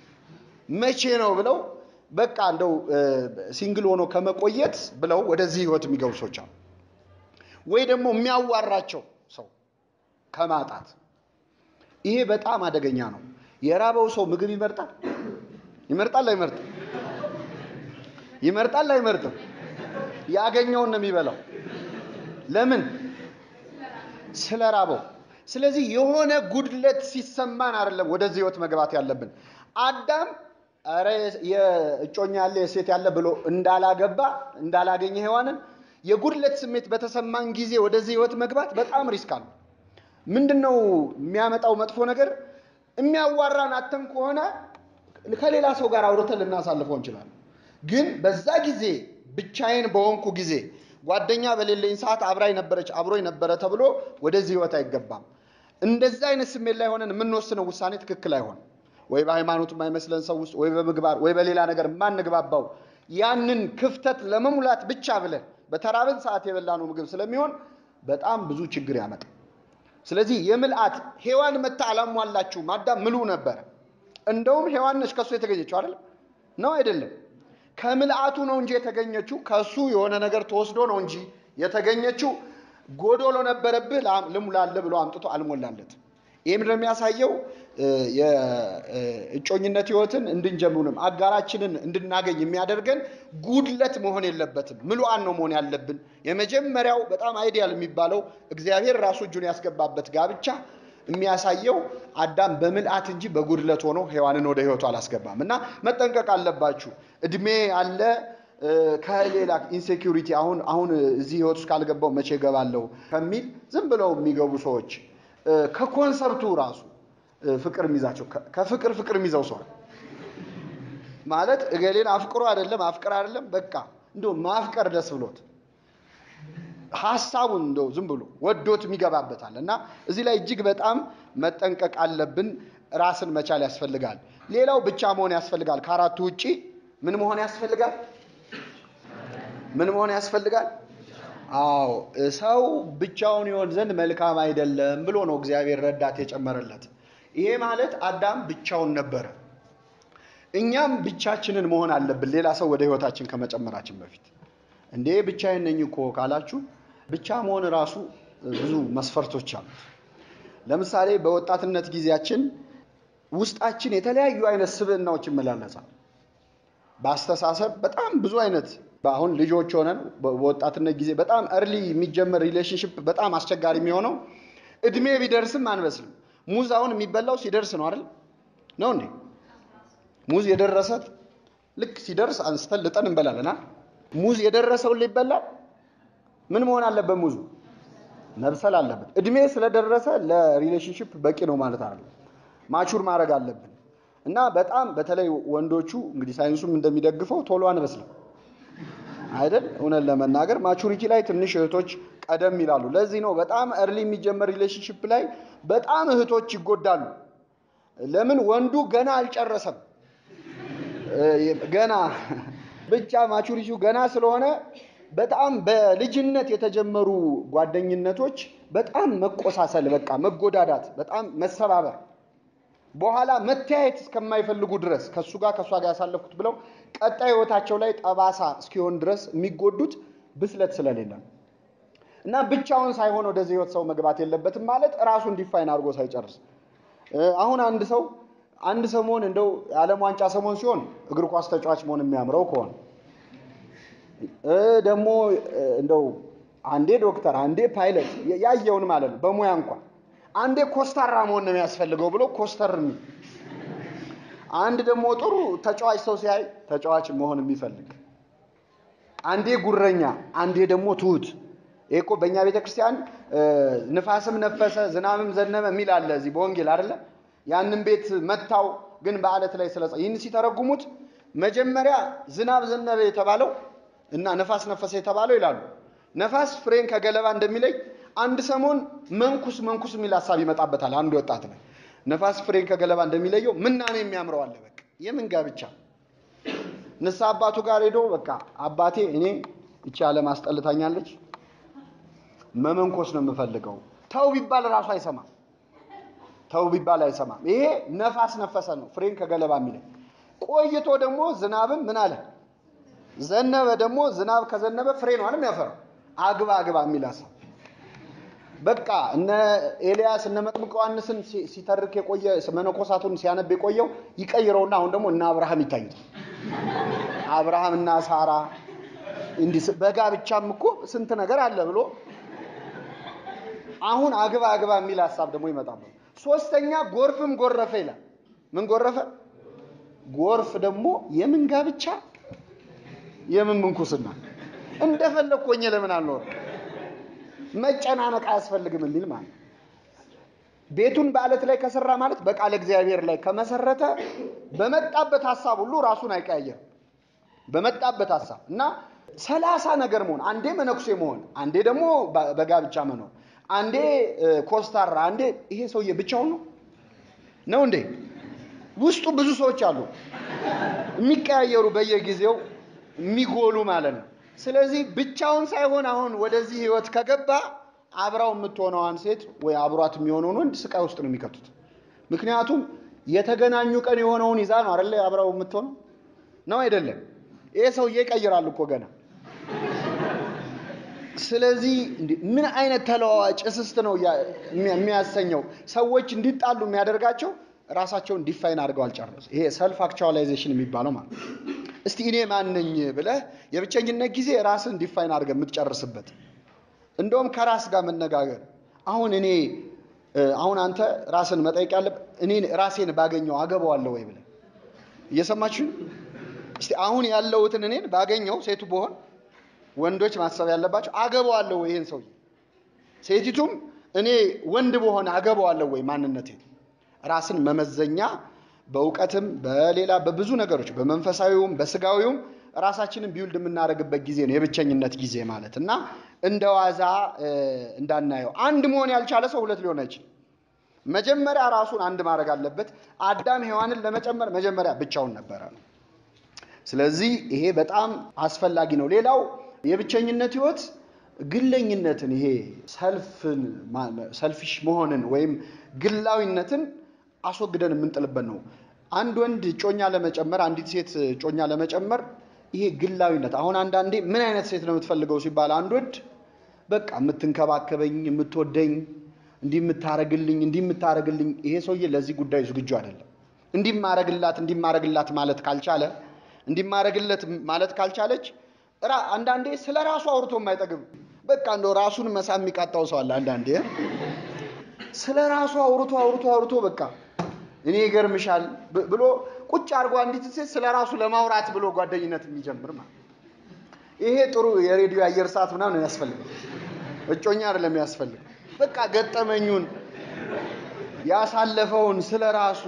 መቼ ነው ብለው በቃ እንደው ሲንግል ሆኖ ከመቆየት ብለው ወደዚህ ህይወት የሚገቡ ሰዎች አሉ። ወይ ደግሞ የሚያዋራቸው ሰው ከማጣት ይሄ በጣም አደገኛ ነው። የራበው ሰው ምግብ ይመርጣል ይመርጣል አይመርጥም? ይመርጣል አይመርጥም? ያገኘውን ነው የሚበላው። ለምን? ስለራበው። ስለዚህ የሆነ ጉድለት ሲሰማን አይደለም ወደዚህ ህይወት መግባት ያለብን። አዳም ኧረ የእጮኛ ያለ የሴት ያለ ብሎ እንዳላገባ እንዳላገኘ ሔዋንን የጉድለት ስሜት በተሰማን ጊዜ ወደዚህ ህይወት መግባት በጣም ሪስክ አለው። ምንድን ነው የሚያመጣው መጥፎ ነገር? የሚያዋራን አተን ከሆነ ከሌላ ሰው ጋር አውርተን ልናሳልፈው እንችላለን። ግን በዛ ጊዜ ብቻዬን በሆንኩ ጊዜ ጓደኛ በሌለኝ ሰዓት አብራኝ ነበረች አብሮኝ ነበረ ተብሎ ወደዚህ ህይወት አይገባም። እንደዛ አይነት ስሜት ላይ ሆነን የምንወስነው ውሳኔ ትክክል አይሆንም። ወይ በሃይማኖት የማይመስለን ሰው ውስጥ ወይ በምግባር ወይ በሌላ ነገር የማንግባባው ያንን ክፍተት ለመሙላት ብቻ ብለን በተራብን ሰዓት የበላነው ምግብ ስለሚሆን በጣም ብዙ ችግር ያመጣል። ስለዚህ የምልአት ሔዋን መታ አላሟላችሁም። አዳም ምሉ ነበረ። እንደውም ሔዋን ነች ከእሱ የተገኘችው አይደለም ነው አይደለም? ከምልአቱ ነው እንጂ የተገኘችው ከእሱ የሆነ ነገር ተወስዶ ነው እንጂ የተገኘችው ጎዶሎ ነበረብህ ልሙላለህ ብሎ አምጥቶ አልሞላለት። ይህ ምንድን ነው የሚያሳየው? የእጮኝነት ህይወትን እንድንጀምሩንም አጋራችንን እንድናገኝ የሚያደርገን ጉድለት መሆን የለበትም። ምሉአን ነው መሆን ያለብን። የመጀመሪያው በጣም አይዲያል የሚባለው እግዚአብሔር ራሱ እጁን ያስገባበት ጋብቻ የሚያሳየው አዳም በምልአት እንጂ በጉድለት ሆኖ ሔዋንን ወደ ህይወቱ አላስገባም እና መጠንቀቅ አለባችሁ። እድሜ አለ ከሌላ ኢንሴኪሪቲ አሁን አሁን እዚህ ህይወት ውስጥ ካልገባው መቼ እገባለሁ ከሚል ዝም ብለው የሚገቡ ሰዎች ከኮንሰፕቱ ራሱ ፍቅር የሚይዛቸው ከፍቅር ፍቅር የሚይዘው ሰው ማለት እገሌን አፍቅሮ አይደለም አፍቅር አይደለም በቃ እንደው ማፍቀር ደስ ብሎት ሀሳቡን እንደው ዝም ብሎ ወዶት የሚገባበታል እና እዚህ ላይ እጅግ በጣም መጠንቀቅ አለብን። ራስን መቻል ያስፈልጋል። ሌላው ብቻ መሆን ያስፈልጋል። ከአራቱ ውጪ ምን መሆን ያስፈልጋል? ምን መሆን ያስፈልጋል? አዎ ሰው ብቻውን ይሆን ዘንድ መልካም አይደለም ብሎ ነው እግዚአብሔር ረዳት የጨመረለት። ይሄ ማለት አዳም ብቻውን ነበረ። እኛም ብቻችንን መሆን አለብን፣ ሌላ ሰው ወደ ህይወታችን ከመጨመራችን በፊት። እንዴ ብቻዬን ነኝ እኮ ካላችሁ ብቻ መሆን ራሱ ብዙ መስፈርቶች አሉት። ለምሳሌ በወጣትነት ጊዜያችን ውስጣችን የተለያዩ አይነት ስብዕናዎች ይመላለሳል። በአስተሳሰብ በጣም ብዙ አይነት አሁን ልጆች ሆነን በወጣትነት ጊዜ በጣም እርሊ የሚጀመር ሪሌሽንሽፕ በጣም አስቸጋሪ የሚሆነው እድሜ ቢደርስም አንበስልም። ሙዝ አሁን የሚበላው ሲደርስ ነው አይደል? ነው እንዴ? ሙዝ የደረሰ ልክ ሲደርስ አንስተን ልጠን እንበላለን። ሙዝ የደረሰውን ሊበላል ምን መሆን አለበት? ሙዙ መብሰል አለበት። እድሜ ስለደረሰ ለሪሌሽንሽፕ በቂ ነው ማለት አይደለም። ማቹር ማድረግ አለብን እና በጣም በተለይ ወንዶቹ እንግዲህ ሳይንሱም እንደሚደግፈው ቶሎ አንበስልም አይደል? እውነት ለመናገር ማቹሪቲ ላይ ትንሽ እህቶች ቀደም ይላሉ። ለዚህ ነው በጣም እርሊ የሚጀመር ሪሌሽንሽፕ ላይ በጣም እህቶች ይጎዳሉ። ለምን? ወንዱ ገና አልጨረሰም። ገና ብቻ ማቹሪቲው ገና ስለሆነ በጣም በልጅነት የተጀመሩ ጓደኝነቶች በጣም መቆሳሰል፣ በቃ መጎዳዳት፣ በጣም መሰባበር በኋላ መተያየት እስከማይፈልጉ ድረስ ከእሱ ጋር ከእሷ ጋር ያሳለፍኩት ብለው ቀጣይ ህይወታቸው ላይ ጠባሳ እስኪሆን ድረስ የሚጎዱት ብስለት ስለሌለ ነው። እና ብቻውን ሳይሆን ወደዚህ ህይወት ሰው መግባት የለበትም ማለት ራሱን ዲፋይን አድርጎ ሳይጨርስ አሁን አንድ ሰው አንድ ሰሞን እንደው የዓለም ዋንጫ ሰሞን ሲሆን እግር ኳስ ተጫዋች መሆን የሚያምረው ከሆነ ደግሞ እንደው አንዴ ዶክተር አንዴ ፓይለት ያየውን ማለት ነው በሙያ እንኳን አንዴ ኮስታራ መሆን ነው የሚያስፈልገው ብሎ ኮስተር የሚል አንድ ደግሞ ጥሩ ተጫዋች ሰው ሲያይ ተጫዋች መሆን የሚፈልግ አንዴ ጉረኛ አንዴ ደግሞ ትሁት ይሄ እኮ በእኛ ቤተ ክርስቲያን ንፋስም ነፈሰ ዝናብም ዘነበ የሚል አለ እዚህ በወንጌል አይደለ ያንን ቤት መታው ግን በአለት ላይ ስለ ይህን ሲተረጉሙት መጀመሪያ ዝናብ ዘነበ የተባለው እና ነፋስ ነፈሰ የተባለው ይላሉ ነፋስ ፍሬን ከገለባ እንደሚለይ አንድ ሰሞን መንኩስ መንኩስ የሚል ሀሳብ ይመጣበታል አንድ ወጣት ላይ ነፋስ ፍሬን ከገለባ እንደሚለየው ምናኔ የሚያምረው አለ በቃ የምን ጋብቻ ንስሐ አባቱ ጋር ሄዶ በቃ አባቴ እኔ እቺ ዓለም አስጠልታኛለች መመንኮስ ነው የምፈልገው ተው ቢባል ራሱ አይሰማም ተው ቢባል አይሰማም ይሄ ነፋስ ነፈሰ ነው ፍሬን ከገለባ የሚለይ ቆይቶ ደግሞ ዝናብም ምን አለ ዘነበ ደግሞ ዝናብ ከዘነበ ፍሬ ነው አይደል የሚያፈራው አግባ አግባ የሚል ሀሳብ በቃ እነ ኤልያስ እነ መጥምቀ ዮሐንስን ሲተርክ የቆየ መነኮሳቱን ሲያነብ የቆየው ይቀይረውና አሁን ደግሞ እነ አብርሃም ይታዩታል። አብርሃም እና ሳራ እንዲህ በጋብቻም እኮ ስንት ነገር አለ ብሎ አሁን አግባ አግባ የሚል ሀሳብ ደግሞ ይመጣል። ሶስተኛ ጎርፍም ጎረፈ ይላል። ምን ጎረፈ? ጎርፍ ደግሞ የምን ጋብቻ የምን ምንኩስና እንደፈለግ ኮኘ ለምን አልኖር መጨናነቅ አያስፈልግም የሚል ማለት ቤቱን በአለት ላይ ከሰራ ማለት በቃለ እግዚአብሔር ላይ ከመሰረተ በመጣበት ሀሳብ ሁሉ ራሱን አይቀያየርም። በመጣበት ሀሳብ እና ሰላሳ ነገር መሆን አንዴ መነኩሴ መሆን አንዴ ደግሞ በጋብቻ መኖር አንዴ ኮስታራ አንዴ ይሄ ሰውዬ ብቻውን ነው ነው እንዴ? ውስጡ ብዙ ሰዎች አሉ የሚቀያየሩ በየጊዜው የሚጎሉ ማለት ነው። ስለዚህ ብቻውን ሳይሆን አሁን ወደዚህ ህይወት ከገባ አብራው የምትሆነዋን ሴት ወይ አብሯት የሚሆነውን ወንድ ስቃይ ውስጥ ነው የሚከቱት። ምክንያቱም የተገናኙ ቀን የሆነውን ይዛ ነው አይደለ አብራው የምትሆነው ነው አይደለም? ይሄ ሰውዬ ይቀይራል እኮ ገና። ስለዚህ ምን አይነት ተለዋዋጭ እስስት ነው የሚያሰኘው? ሰዎች እንዲጣሉ የሚያደርጋቸው ራሳቸውን ዲፋይን አድርገው አልጨረሱ። ይሄ ሰልፍ አክቹዋላይዜሽን የሚባለው ማለት ነው። እስቲ እኔ ማነኝ ብለህ የብቸኝነት ጊዜ ራስን ዲፋይን አድርገህ የምትጨርስበት እንደውም ከራስ ጋር መነጋገር። አሁን እኔ አሁን አንተ ራስን መጠየቅ ያለብህ እኔ ራሴን ባገኘው አገባዋለሁ ወይ ብለህ እየሰማችሁ እስቲ አሁን ያለሁትን እኔን ባገኘው ሴቱ በሆን ወንዶች ማሰብ ያለባቸው አገባዋለሁ ወይ ይሄን ሰውዬ፣ ሴቲቱም እኔ ወንድ በሆነ አገባዋለሁ ወይ ማንነቴን ራስን መመዘኛ በእውቀትም በሌላ በብዙ ነገሮች በመንፈሳዊውም በስጋዊውም ራሳችንን ቢውልድ የምናደርግበት ጊዜ ነው የብቸኝነት ጊዜ ማለት እና እንደ ዋዛ እንዳናየው። አንድ መሆን ያልቻለ ሰው ሁለት ሊሆን አይችልም። መጀመሪያ ራሱን አንድ ማድረግ አለበት። አዳም ሔዋንን ለመጨመር መጀመሪያ ብቻውን ነበረ ነው። ስለዚህ ይሄ በጣም አስፈላጊ ነው። ሌላው የብቸኝነት ህይወት ግለኝነትን ይሄ ሰልፍን ሰልፊሽ መሆንን ወይም ግላዊነትን አስወግደን የምንጥልበት ነው። አንድ ወንድ ጮኛ ለመጨመር አንዲት ሴት ጮኛ ለመጨመር ይሄ ግላዊነት አሁን አንዳንዴ ምን አይነት ሴት ነው የምትፈልገው ሲባል አንድ ወንድ በቃ የምትንከባከበኝ፣ የምትወደኝ፣ እንዲህ የምታረግልኝ፣ እንዲህ የምታረግልኝ ይሄ ሰውዬ ለዚህ ጉዳይ ዝግጁ አይደለም። እንዲህ ማረግላት እንዲህ ማረግላት ማለት ካልቻለ እንዲህ ማረግለት ማለት ካልቻለች አንዳንዴ ስለ ራሱ አውርቶ የማይጠግብ በቃ እንደው ራሱን መሳም የሚቃጣው ሰው አለ። አንዳንዴ ስለ ራሱ አውርቶ አውርቶ አውርቶ በቃ እኔ ይገርምሻል ብሎ ቁጭ አድርጎ አንዲት ሴት ስለ ራሱ ለማውራት ብሎ ጓደኝነት የሚጀምር ማለት ይሄ ጥሩ የሬዲዮ አየር ሰዓት ምናምን ነው ያስፈልገው። እጮኛ አይደለም ያስፈልግ። በቃ ገጠመኙን ያሳለፈውን ስለ ራሱ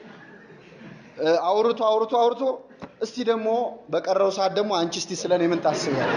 አውርቶ አውርቶ አውርቶ እስቲ ደግሞ በቀረው ሰዓት ደግሞ አንቺ እስቲ ስለ እኔ ምን ታስቢያለሽ?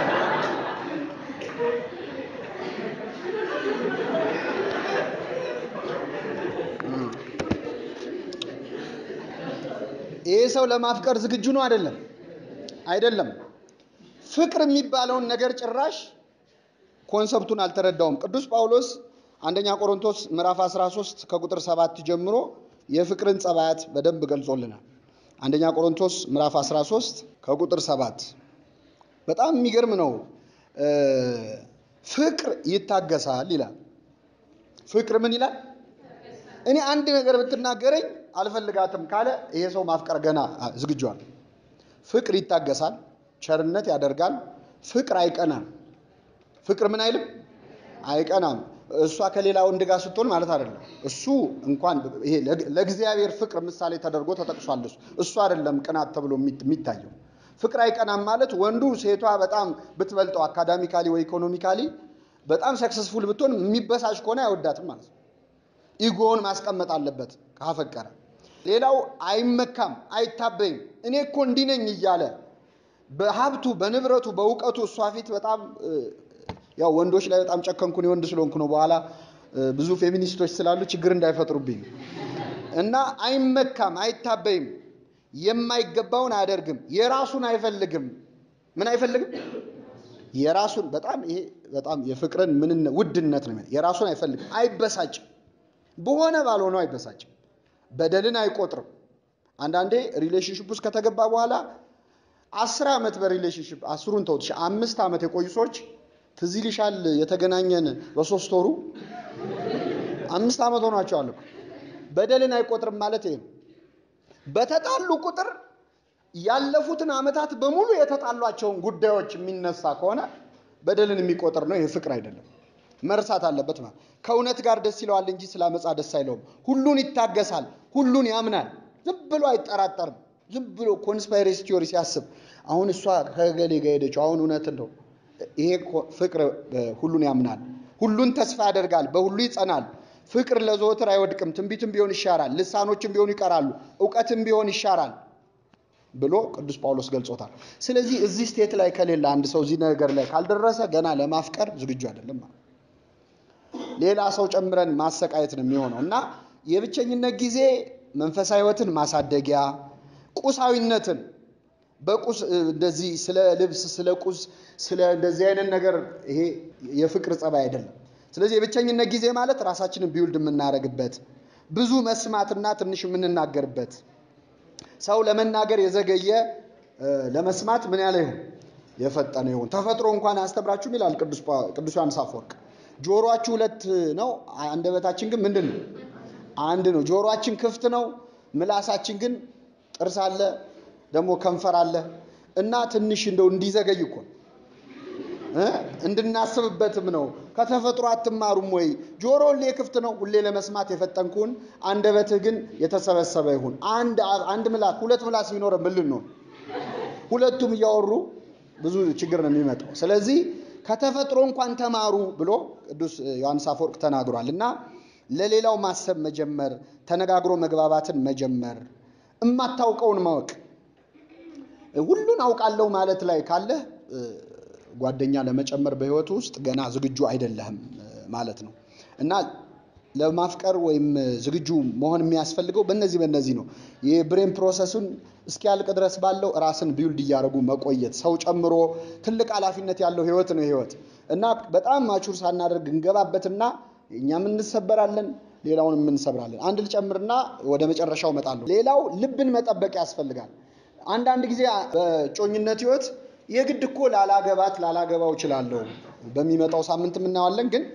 ይሄ ሰው ለማፍቀር ዝግጁ ነው አይደለም? አይደለም። ፍቅር የሚባለውን ነገር ጭራሽ ኮንሰፕቱን አልተረዳውም። ቅዱስ ጳውሎስ አንደኛ ቆሮንቶስ ምዕራፍ 13 ከቁጥር 7 ጀምሮ የፍቅርን ጸባያት በደንብ ገልጾልናል። አንደኛ ቆሮንቶስ ምዕራፍ 13 ከቁጥር 7 በጣም የሚገርም ነው። ፍቅር ይታገሳል ይላል። ፍቅር ምን ይላል? እኔ አንድ ነገር ብትናገረኝ አልፈልጋትም ካለ ይሄ ሰው ማፍቀር ገና ዝግጇል። ፍቅር ይታገሳል፣ ቸርነት ያደርጋል። ፍቅር አይቀናም። ፍቅር ምን አይልም? አይቀናም። እሷ ከሌላ ወንድ ጋር ስትሆን ማለት አይደለም። እሱ እንኳን ይሄ ለእግዚአብሔር ፍቅር ምሳሌ ተደርጎ ተጠቅሷል። እሱ እሱ አይደለም ቅናት ተብሎ የሚታየው። ፍቅር አይቀናም ማለት ወንዱ ሴቷ በጣም ብትበልጠው አካዳሚካሊ ወይ ኢኮኖሚካሊ በጣም ሰክሰስፉል ብትሆን የሚበሳጭ ከሆነ አይወዳትም ማለት ነው። ኢጎውን ማስቀመጥ አለበት ካፈቀረ። ሌላው አይመካም፣ አይታበይም። እኔ እኮ እንዲህ ነኝ እያለ በሀብቱ በንብረቱ በእውቀቱ እሷ ፊት በጣም ያው ወንዶች ላይ በጣም ጨከንኩ እኔ ወንድ ስለሆንኩ ነው። በኋላ ብዙ ፌሚኒስቶች ስላሉ ችግር እንዳይፈጥሩብኝ እና አይመካም፣ አይታበይም፣ የማይገባውን አያደርግም፣ የራሱን አይፈልግም። ምን አይፈልግም? የራሱን በጣም ይሄ በጣም የፍቅርን ምን ውድነት ነው። የራሱን አይፈልግም፣ አይበሳጭም፣ በሆነ ባልሆነው አይበሳጭም፣ በደልን አይቆጥርም። አንዳንዴ ሪሌሽንሽፕ ውስጥ ከተገባ በኋላ አስር ዓመት በሪሌሽንሽፕ አስሩን ተውት፣ አምስት ዓመት የቆዩ ሰዎች ትዝ ይልሻል የተገናኘን በሶስት ወሩ አምስት ዓመት ሆኗቸዋል እኮ። በደልን አይቆጥርም ማለት ይሄ ነው። በተጣሉ ቁጥር ያለፉትን ዓመታት በሙሉ የተጣሏቸውን ጉዳዮች የሚነሳ ከሆነ በደልን የሚቆጥር ነው። ይሄ ፍቅር አይደለም። መርሳት አለበት ማለት ከእውነት ጋር ደስ ይለዋል እንጂ ስለ አመፃ ደስ አይለውም። ሁሉን ይታገሳል፣ ሁሉን ያምናል፣ ዝም ብሎ አይጠራጠርም። ዝም ብሎ ኮንስፓይሬሲ ቲዮሪ ሲያስብ አሁን እሷ ከገሌ ጋር ሄደችው አሁን እውነት እንደው ይሄ ፍቅር ሁሉን ያምናል፣ ሁሉን ተስፋ ያደርጋል፣ በሁሉ ይጸናል። ፍቅር ለዘወትር አይወድቅም፣ ትንቢትም ቢሆን ይሻራል፣ ልሳኖችም ቢሆኑ ይቀራሉ፣ እውቀትም ቢሆን ይሻራል ብሎ ቅዱስ ጳውሎስ ገልጾታል። ስለዚህ እዚህ ስቴት ላይ ከሌለ አንድ ሰው እዚህ ነገር ላይ ካልደረሰ ገና ለማፍቀር ዝግጁ አይደለም ማለት ሌላ ሰው ጨምረን ማሰቃየት ነው የሚሆነው እና የብቸኝነት ጊዜ መንፈሳዊ ሕይወትን ማሳደጊያ ቁሳዊነትን በቁስ እንደዚህ ስለ ልብስ ስለ ቁስ ስለ እንደዚህ አይነት ነገር ይሄ የፍቅር ጸባይ አይደለም። ስለዚህ የብቸኝነት ጊዜ ማለት ራሳችንን ቢውልድ የምናደርግበት ብዙ መስማትና ትንሽ የምንናገርበት ሰው ለመናገር የዘገየ ለመስማት ምን ያለ ይሁን የፈጠነ ይሁን። ተፈጥሮ እንኳን አያስተምራችሁም ይላል ቅዱስ ዮሐንስ አፈወርቅ። ጆሮአችሁ ሁለት ነው፣ አንደበታችን ግን ምንድን ነው? አንድ ነው። ጆሮአችን ክፍት ነው፣ ምላሳችን ግን ጥርስ አለ ደግሞ ከንፈር አለ እና ትንሽ እንደው እንዲዘገይ እኮ እንድናስብበትም ነው። ከተፈጥሮ አትማሩም ወይ? ጆሮ ሁሌ ክፍት ነው፣ ሁሌ ለመስማት የፈጠንኩን፣ አንደበትህ ግን የተሰበሰበ ይሁን። አንድ አንድ ምላስ ሁለት ምላስ ቢኖረ ምን ልንሆን? ሁለቱም እያወሩ ብዙ ችግር ነው የሚመጣው። ስለዚህ ከተፈጥሮ እንኳን ተማሩ ብሎ ቅዱስ ዮሐንስ አፈወርቅ ተናግሯል እና ለሌላው ማሰብ መጀመር፣ ተነጋግሮ መግባባትን መጀመር፣ እማታውቀውን ማወቅ ሁሉን አውቃለሁ ማለት ላይ ካለህ ጓደኛ ለመጨመር በህይወቱ ውስጥ ገና ዝግጁ አይደለህም ማለት ነው እና ለማፍቀር ወይም ዝግጁ መሆን የሚያስፈልገው በእነዚህ በእነዚህ ነው። የብሬን ፕሮሰሱን እስኪያልቅ ድረስ ባለው ራስን ቢውልድ እያደረጉ መቆየት ሰው ጨምሮ ትልቅ ኃላፊነት ያለው ህይወት ነው ህይወት እና በጣም ማቹር ሳናደርግ እንገባበትና እኛም እንሰበራለን፣ ሌላውንም እንሰብራለን። አንድ ልጨምርና ወደ መጨረሻው እመጣለሁ። ሌላው ልብን መጠበቅ ያስፈልጋል። አንዳንድ ጊዜ በጮኝነት ህይወት የግድ እኮ ላላገባት ላላገባው እችላለሁ በሚመጣው ሳምንት የምናዋለን ግን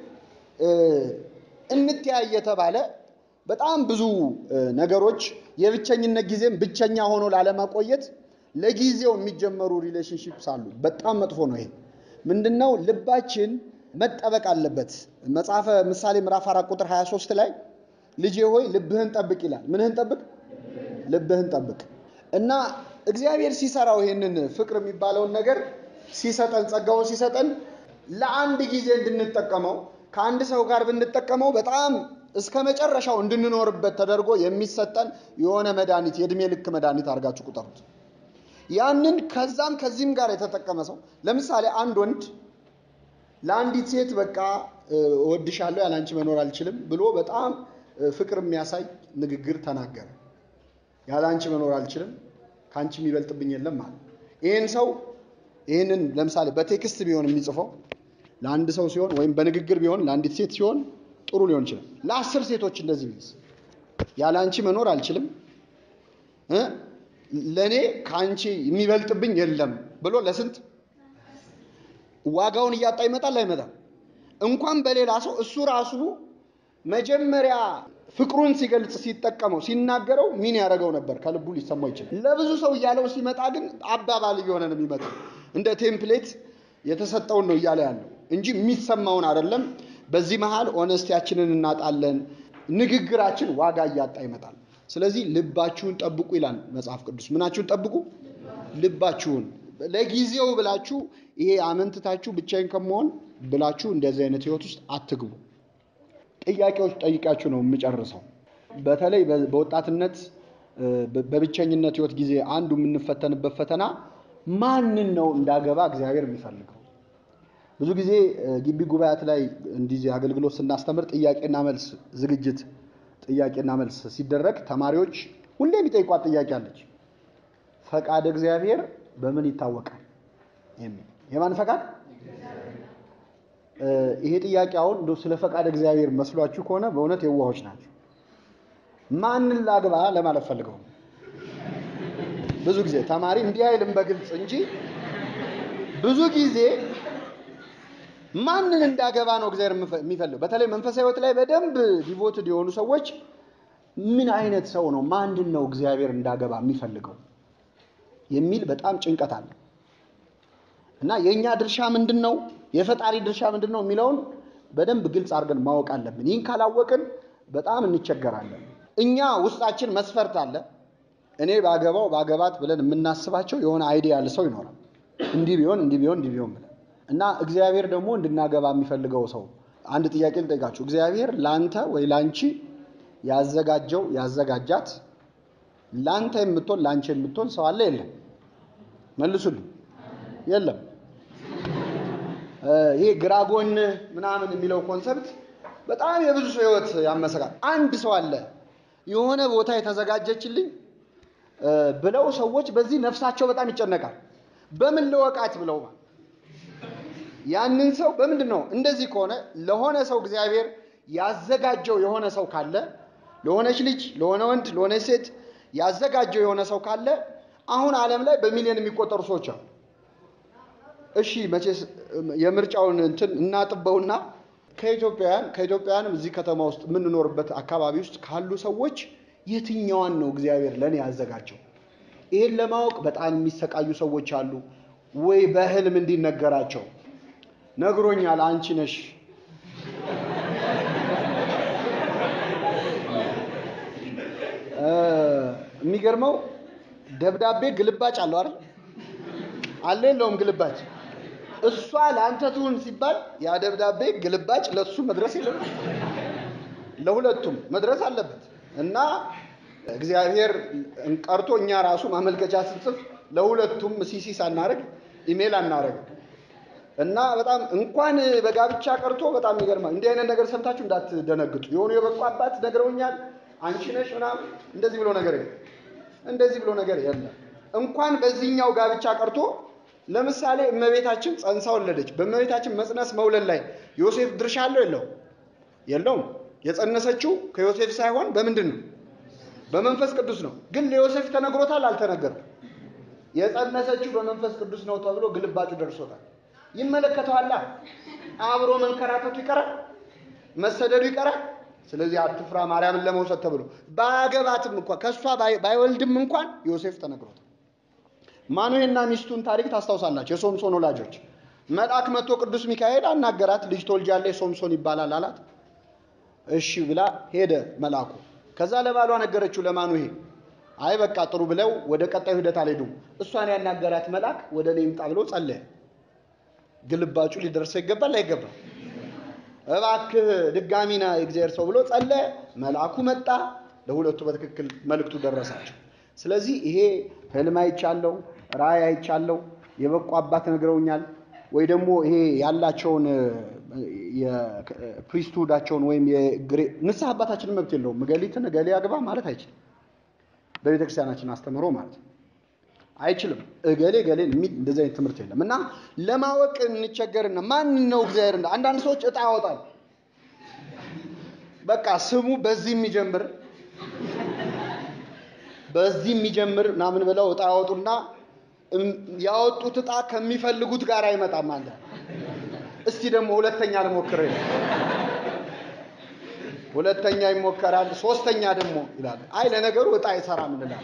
እንትያይ የተባለ በጣም ብዙ ነገሮች የብቸኝነት ጊዜም ብቸኛ ሆኖ ላለማቆየት ለጊዜው የሚጀመሩ ሪሌሽንሺፕስ አሉ። በጣም መጥፎ ነው። ይሄ ምንድነው? ልባችን መጠበቅ አለበት። መጽሐፈ ምሳሌ ምዕራፍ አራት ቁጥር 23 ላይ ልጄ ሆይ ልብህን ጠብቅ ይላል። ምንህን ጠብቅ? ልብህን ጠብቅ እና እግዚአብሔር ሲሰራው ይሄንን ፍቅር የሚባለውን ነገር ሲሰጠን ጸጋውን ሲሰጠን ለአንድ ጊዜ እንድንጠቀመው ከአንድ ሰው ጋር ብንጠቀመው በጣም እስከ መጨረሻው እንድንኖርበት ተደርጎ የሚሰጠን የሆነ መድኃኒት የእድሜ ልክ መድኃኒት አድርጋችሁ ቁጠሩት። ያንን ከዛም ከዚህም ጋር የተጠቀመ ሰው ለምሳሌ አንድ ወንድ ለአንዲት ሴት በቃ እወድሻለሁ ያላንቺ መኖር አልችልም ብሎ በጣም ፍቅር የሚያሳይ ንግግር ተናገረ። ያላንቺ መኖር አልችልም ከአንቺ የሚበልጥብኝ የለም ማለት ይህን ሰው ይህንን ለምሳሌ በቴክስት ቢሆን የሚጽፈው ለአንድ ሰው ሲሆን ወይም በንግግር ቢሆን ለአንዲት ሴት ሲሆን ጥሩ ሊሆን ይችላል። ለአስር ሴቶች እንደዚህ ቢልስ ያለ አንቺ መኖር አልችልም፣ ለእኔ ከአንቺ የሚበልጥብኝ የለም ብሎ ለስንት ዋጋውን እያጣ ይመጣል አይመጣም? እንኳን በሌላ ሰው እሱ ራሱ መጀመሪያ ፍቅሩን ሲገልጽ ሲጠቀመው ሲናገረው ሚን ያደረገው ነበር፣ ከልቡ ሊሰማው ይችላል። ለብዙ ሰው እያለው ሲመጣ ግን አባባል እየሆነ ነው የሚመጣው። እንደ ቴምፕሌት የተሰጠውን ነው እያለ ያለው እንጂ የሚሰማውን አይደለም። በዚህ መሃል ኦነስቲያችንን እናጣለን። ንግግራችን ዋጋ እያጣ ይመጣል። ስለዚህ ልባችሁን ጠብቁ ይላል መጽሐፍ ቅዱስ። ምናችሁን ጠብቁ? ልባችሁን። ለጊዜው ብላችሁ ይሄ አመንትታችሁ ብቻዬን ከመሆን ብላችሁ እንደዚህ አይነት ህይወት ውስጥ አትግቡ። ጥያቄዎች ጠይቃችሁ ነው የምጨርሰው። በተለይ በወጣትነት በብቸኝነት ህይወት ጊዜ አንዱ የምንፈተንበት ፈተና ማንን ነው እንዳገባ እግዚአብሔር የሚፈልገው? ብዙ ጊዜ ግቢ ጉባኤያት ላይ እንዲህ አገልግሎት ስናስተምር ጥያቄና መልስ ዝግጅት ጥያቄና መልስ ሲደረግ ተማሪዎች ሁሌ የሚጠይቋት ጥያቄ አለች። ፈቃድ እግዚአብሔር በምን ይታወቃል የሚል የማን ፈቃድ? ይሄ ጥያቄ አሁን እንደው ስለ ፈቃድ እግዚአብሔር መስሏችሁ ከሆነ በእውነት የዋሆች ናቸው። ማንን ላግባ ለማለት ፈልገው ነው። ብዙ ጊዜ ተማሪ እንዲህ አይልም በግልጽ እንጂ ብዙ ጊዜ ማንን እንዳገባ ነው እግዚአብሔር የሚፈልገው። በተለይ መንፈሳዊ ሕይወት ላይ በደንብ ዲቮትድ የሆኑ ሰዎች ምን አይነት ሰው ነው ማንን ነው እግዚአብሔር እንዳገባ የሚፈልገው የሚል በጣም ጭንቀት አለ እና የእኛ ድርሻ ምንድን ነው፣ የፈጣሪ ድርሻ ምንድን ነው የሚለውን በደንብ ግልጽ አድርገን ማወቅ አለብን። ይህን ካላወቅን በጣም እንቸገራለን። እኛ ውስጣችን መስፈርት አለ። እኔ ባገባው ባገባት ብለን የምናስባቸው የሆነ አይዲያ ያለ ሰው ይኖራል። እንዲህ ቢሆን እንዲህ ቢሆን እንዲህ ቢሆን ብለን እና እግዚአብሔር ደግሞ እንድናገባ የሚፈልገው ሰው አንድ ጥያቄ ልጠይቃችሁ። እግዚአብሔር ላንተ ወይ ላንቺ ያዘጋጀው ያዘጋጃት ላንተ የምትሆን ላንቺ የምትሆን ሰው አለ የለም? መልሱልኝ። የለም። ይሄ ግራ ጎን ምናምን የሚለው ኮንሰፕት በጣም የብዙ ሰው ህይወት ያመሰቃል። አንድ ሰው አለ የሆነ ቦታ የተዘጋጀችልኝ ብለው ሰዎች በዚህ ነፍሳቸው በጣም ይጨነቃል። በምን ልወቃት ብለው ያንን ሰው በምንድን ነው? እንደዚህ ከሆነ ለሆነ ሰው እግዚአብሔር ያዘጋጀው የሆነ ሰው ካለ ለሆነች ልጅ፣ ለሆነ ወንድ፣ ለሆነች ሴት ያዘጋጀው የሆነ ሰው ካለ አሁን ዓለም ላይ በሚሊዮን የሚቆጠሩ ሰዎች አሉ። እሺ መቼስ የምርጫውን እንትን እናጥበውና ከኢትዮጵያውያን ከኢትዮጵያውያንም እዚህ ከተማ ውስጥ የምንኖርበት አካባቢ ውስጥ ካሉ ሰዎች የትኛዋን ነው እግዚአብሔር ለእኔ ያዘጋጀው? ይህን ለማወቅ በጣም የሚሰቃዩ ሰዎች አሉ። ወይ በህልም እንዲነገራቸው ነግሮኛል፣ አንቺ ነሽ የሚገርመው ደብዳቤ ግልባጭ አለው አይደል? አለ የለውም ግልባጭ? እሷ ለአንተ ትሁን ሲባል ያ ደብዳቤ ግልባጭ ለሱ መድረስ የለም ለሁለቱም መድረስ አለበት። እና እግዚአብሔር ቀርቶ እኛ ራሱ ማመልከቻ ስንጽፍ ለሁለቱም ሲሲ ሳናደርግ ኢሜል አናደርግ እና በጣም እንኳን በጋብቻ ቀርቶ በጣም ይገርማል። እንዲህ አይነት ነገር ሰምታችሁ እንዳትደነግጡ። የሆኑ የበቁ አባት ነግረውኛል፣ አንቺ ነሽ ምናምን እንደዚህ ብሎ ነገር የለም። እንደዚህ ብሎ ነገር የለም። እንኳን በዚህኛው ጋብቻ ቀርቶ ለምሳሌ እመቤታችን ጸንሳ ወለደች። በእመቤታችን መጽነስ መውለድ ላይ ዮሴፍ ድርሻ አለው የለው? የለውም። የጸነሰችው ከዮሴፍ ሳይሆን በምንድን ነው? በመንፈስ ቅዱስ ነው። ግን ለዮሴፍ ተነግሮታል? አልተነገረም። የጸነሰችው በመንፈስ ቅዱስ ነው ተብሎ ግልባጩ ደርሶታል። ይመለከተዋላ። አብሮ መንከራተቱ ይቀራል፣ መሰደዱ ይቀራል። ስለዚህ አትፍራ ማርያምን ለመውሰድ ተብሎ ባገባትም እንኳን ከእሷ ባይወልድም እንኳን ዮሴፍ ተነግሮታል። ማኑሄና ሚስቱን ታሪክ ታስታውሳላችሁ። የሶምሶን ወላጆች መልአክ መጥቶ ቅዱስ ሚካኤል አናገራት። ልጅ ትወልጃለሽ፣ ሶምሶን ይባላል አላት። እሺ ብላ ሄደ መልአኩ። ከዛ ለባሏ ነገረችው ለማኑሄ። አይ በቃ ጥሩ ብለው ወደ ቀጣዩ ሂደት አልሄዱም። እሷን ያናገራት መልአክ ወደ እኔ ይምጣ ብሎ ጸለየ። ግልባጩ ሊደርሰው ይገባል አይገባም? እባክህ ድጋሚ ና የእግዚአብሔር ሰው ብሎ ጸለየ። መልአኩ መጣ። ለሁለቱ በትክክል መልእክቱ ደረሳቸው። ስለዚህ ይሄ ህልም አይቻለው፣ ራእይ አይቻለው፣ የበቁ አባት ነግረውኛል፣ ወይ ደግሞ ይሄ ያላቸውን የፕሪስትሁዳቸውን ወይም ንስሐ አባታችንን መብት የለውም። እገሊትን እገሌ አግባ ማለት አይችልም። በቤተ ክርስቲያናችን አስተምሮ ማለት ነው አይችልም። እገሌ ገሌን የሚል እንደዚህ አይነት ትምህርት የለም። እና ለማወቅ እንቸገርና ማን ነው እግዚአብሔር እንደ አንዳንድ ሰዎች እጣ ያወጣል። በቃ ስሙ በዚህ የሚጀምር በዚህ የሚጀምር ምናምን ብለው እጣ ያወጡና ያወጡት እጣ ከሚፈልጉት ጋር አይመጣም አለ። እስቲ ደግሞ ሁለተኛ ልሞክር ይላል። ሁለተኛ ይሞከራል። ሶስተኛ ደግሞ ይላል። አይ ለነገሩ እጣ አይሰራም እንላለን።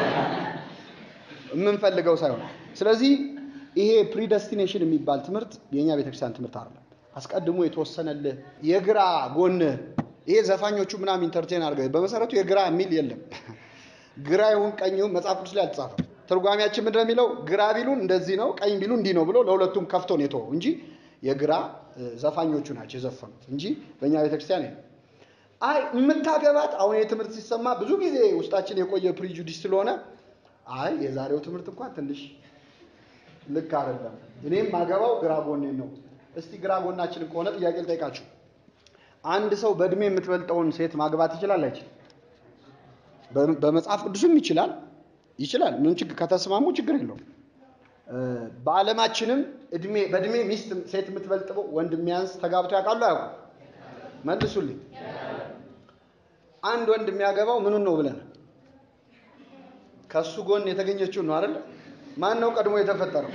የምንፈልገው ሳይሆን ስለዚህ ይሄ ፕሪደስቲኔሽን የሚባል ትምህርት የእኛ ቤተክርስቲያን ትምህርት አይደለም። አስቀድሞ የተወሰነልህ የግራ ጎን ይሄ ዘፋኞቹ ምናምን ኢንተርቴን አድርገው በመሰረቱ የግራ የሚል የለም። ግራ ይሁን ቀኝ ይሁን መጽሐፍ ቅዱስ ላይ አልተጻፈም። ትርጓሜያችን ምንድን ነው የሚለው? ግራ ቢሉን እንደዚህ ነው፣ ቀኝ ቢሉን እንዲህ ነው ብሎ ለሁለቱም ከፍቶ ነው የተወው እንጂ የግራ ዘፋኞቹ ናቸው የዘፈኑት እንጂ በእኛ ቤተክርስቲያን የለም። አይ የምታገባት አሁን ይህ ትምህርት ሲሰማ ብዙ ጊዜ ውስጣችን የቆየ ፕሪጁዲስ ስለሆነ አይ የዛሬው ትምህርት እንኳን ትንሽ ልክ አይደለም፣ እኔም ማገባው ግራ ጎኔን ነው። እስቲ ግራ ጎናችንን ከሆነ ጥያቄ ልጠይቃችሁ። አንድ ሰው በእድሜ የምትበልጠውን ሴት ማግባት ይችላል አይችልም? በመጽሐፍ ቅዱስም ይችላል ይችላል። ምን ችግር ከተስማሙ ችግር የለውም። በዓለማችንም እድሜ በእድሜ ሚስት ሴት የምትበልጥበው ወንድ የሚያንስ ተጋብቶ ያውቃሉ አያውቁም? መልሱልኝ። አንድ ወንድ የሚያገባው ምኑን ነው ብለን ከሱ ጎን የተገኘችውን ነው አይደል? ማን ነው ቀድሞ የተፈጠረው?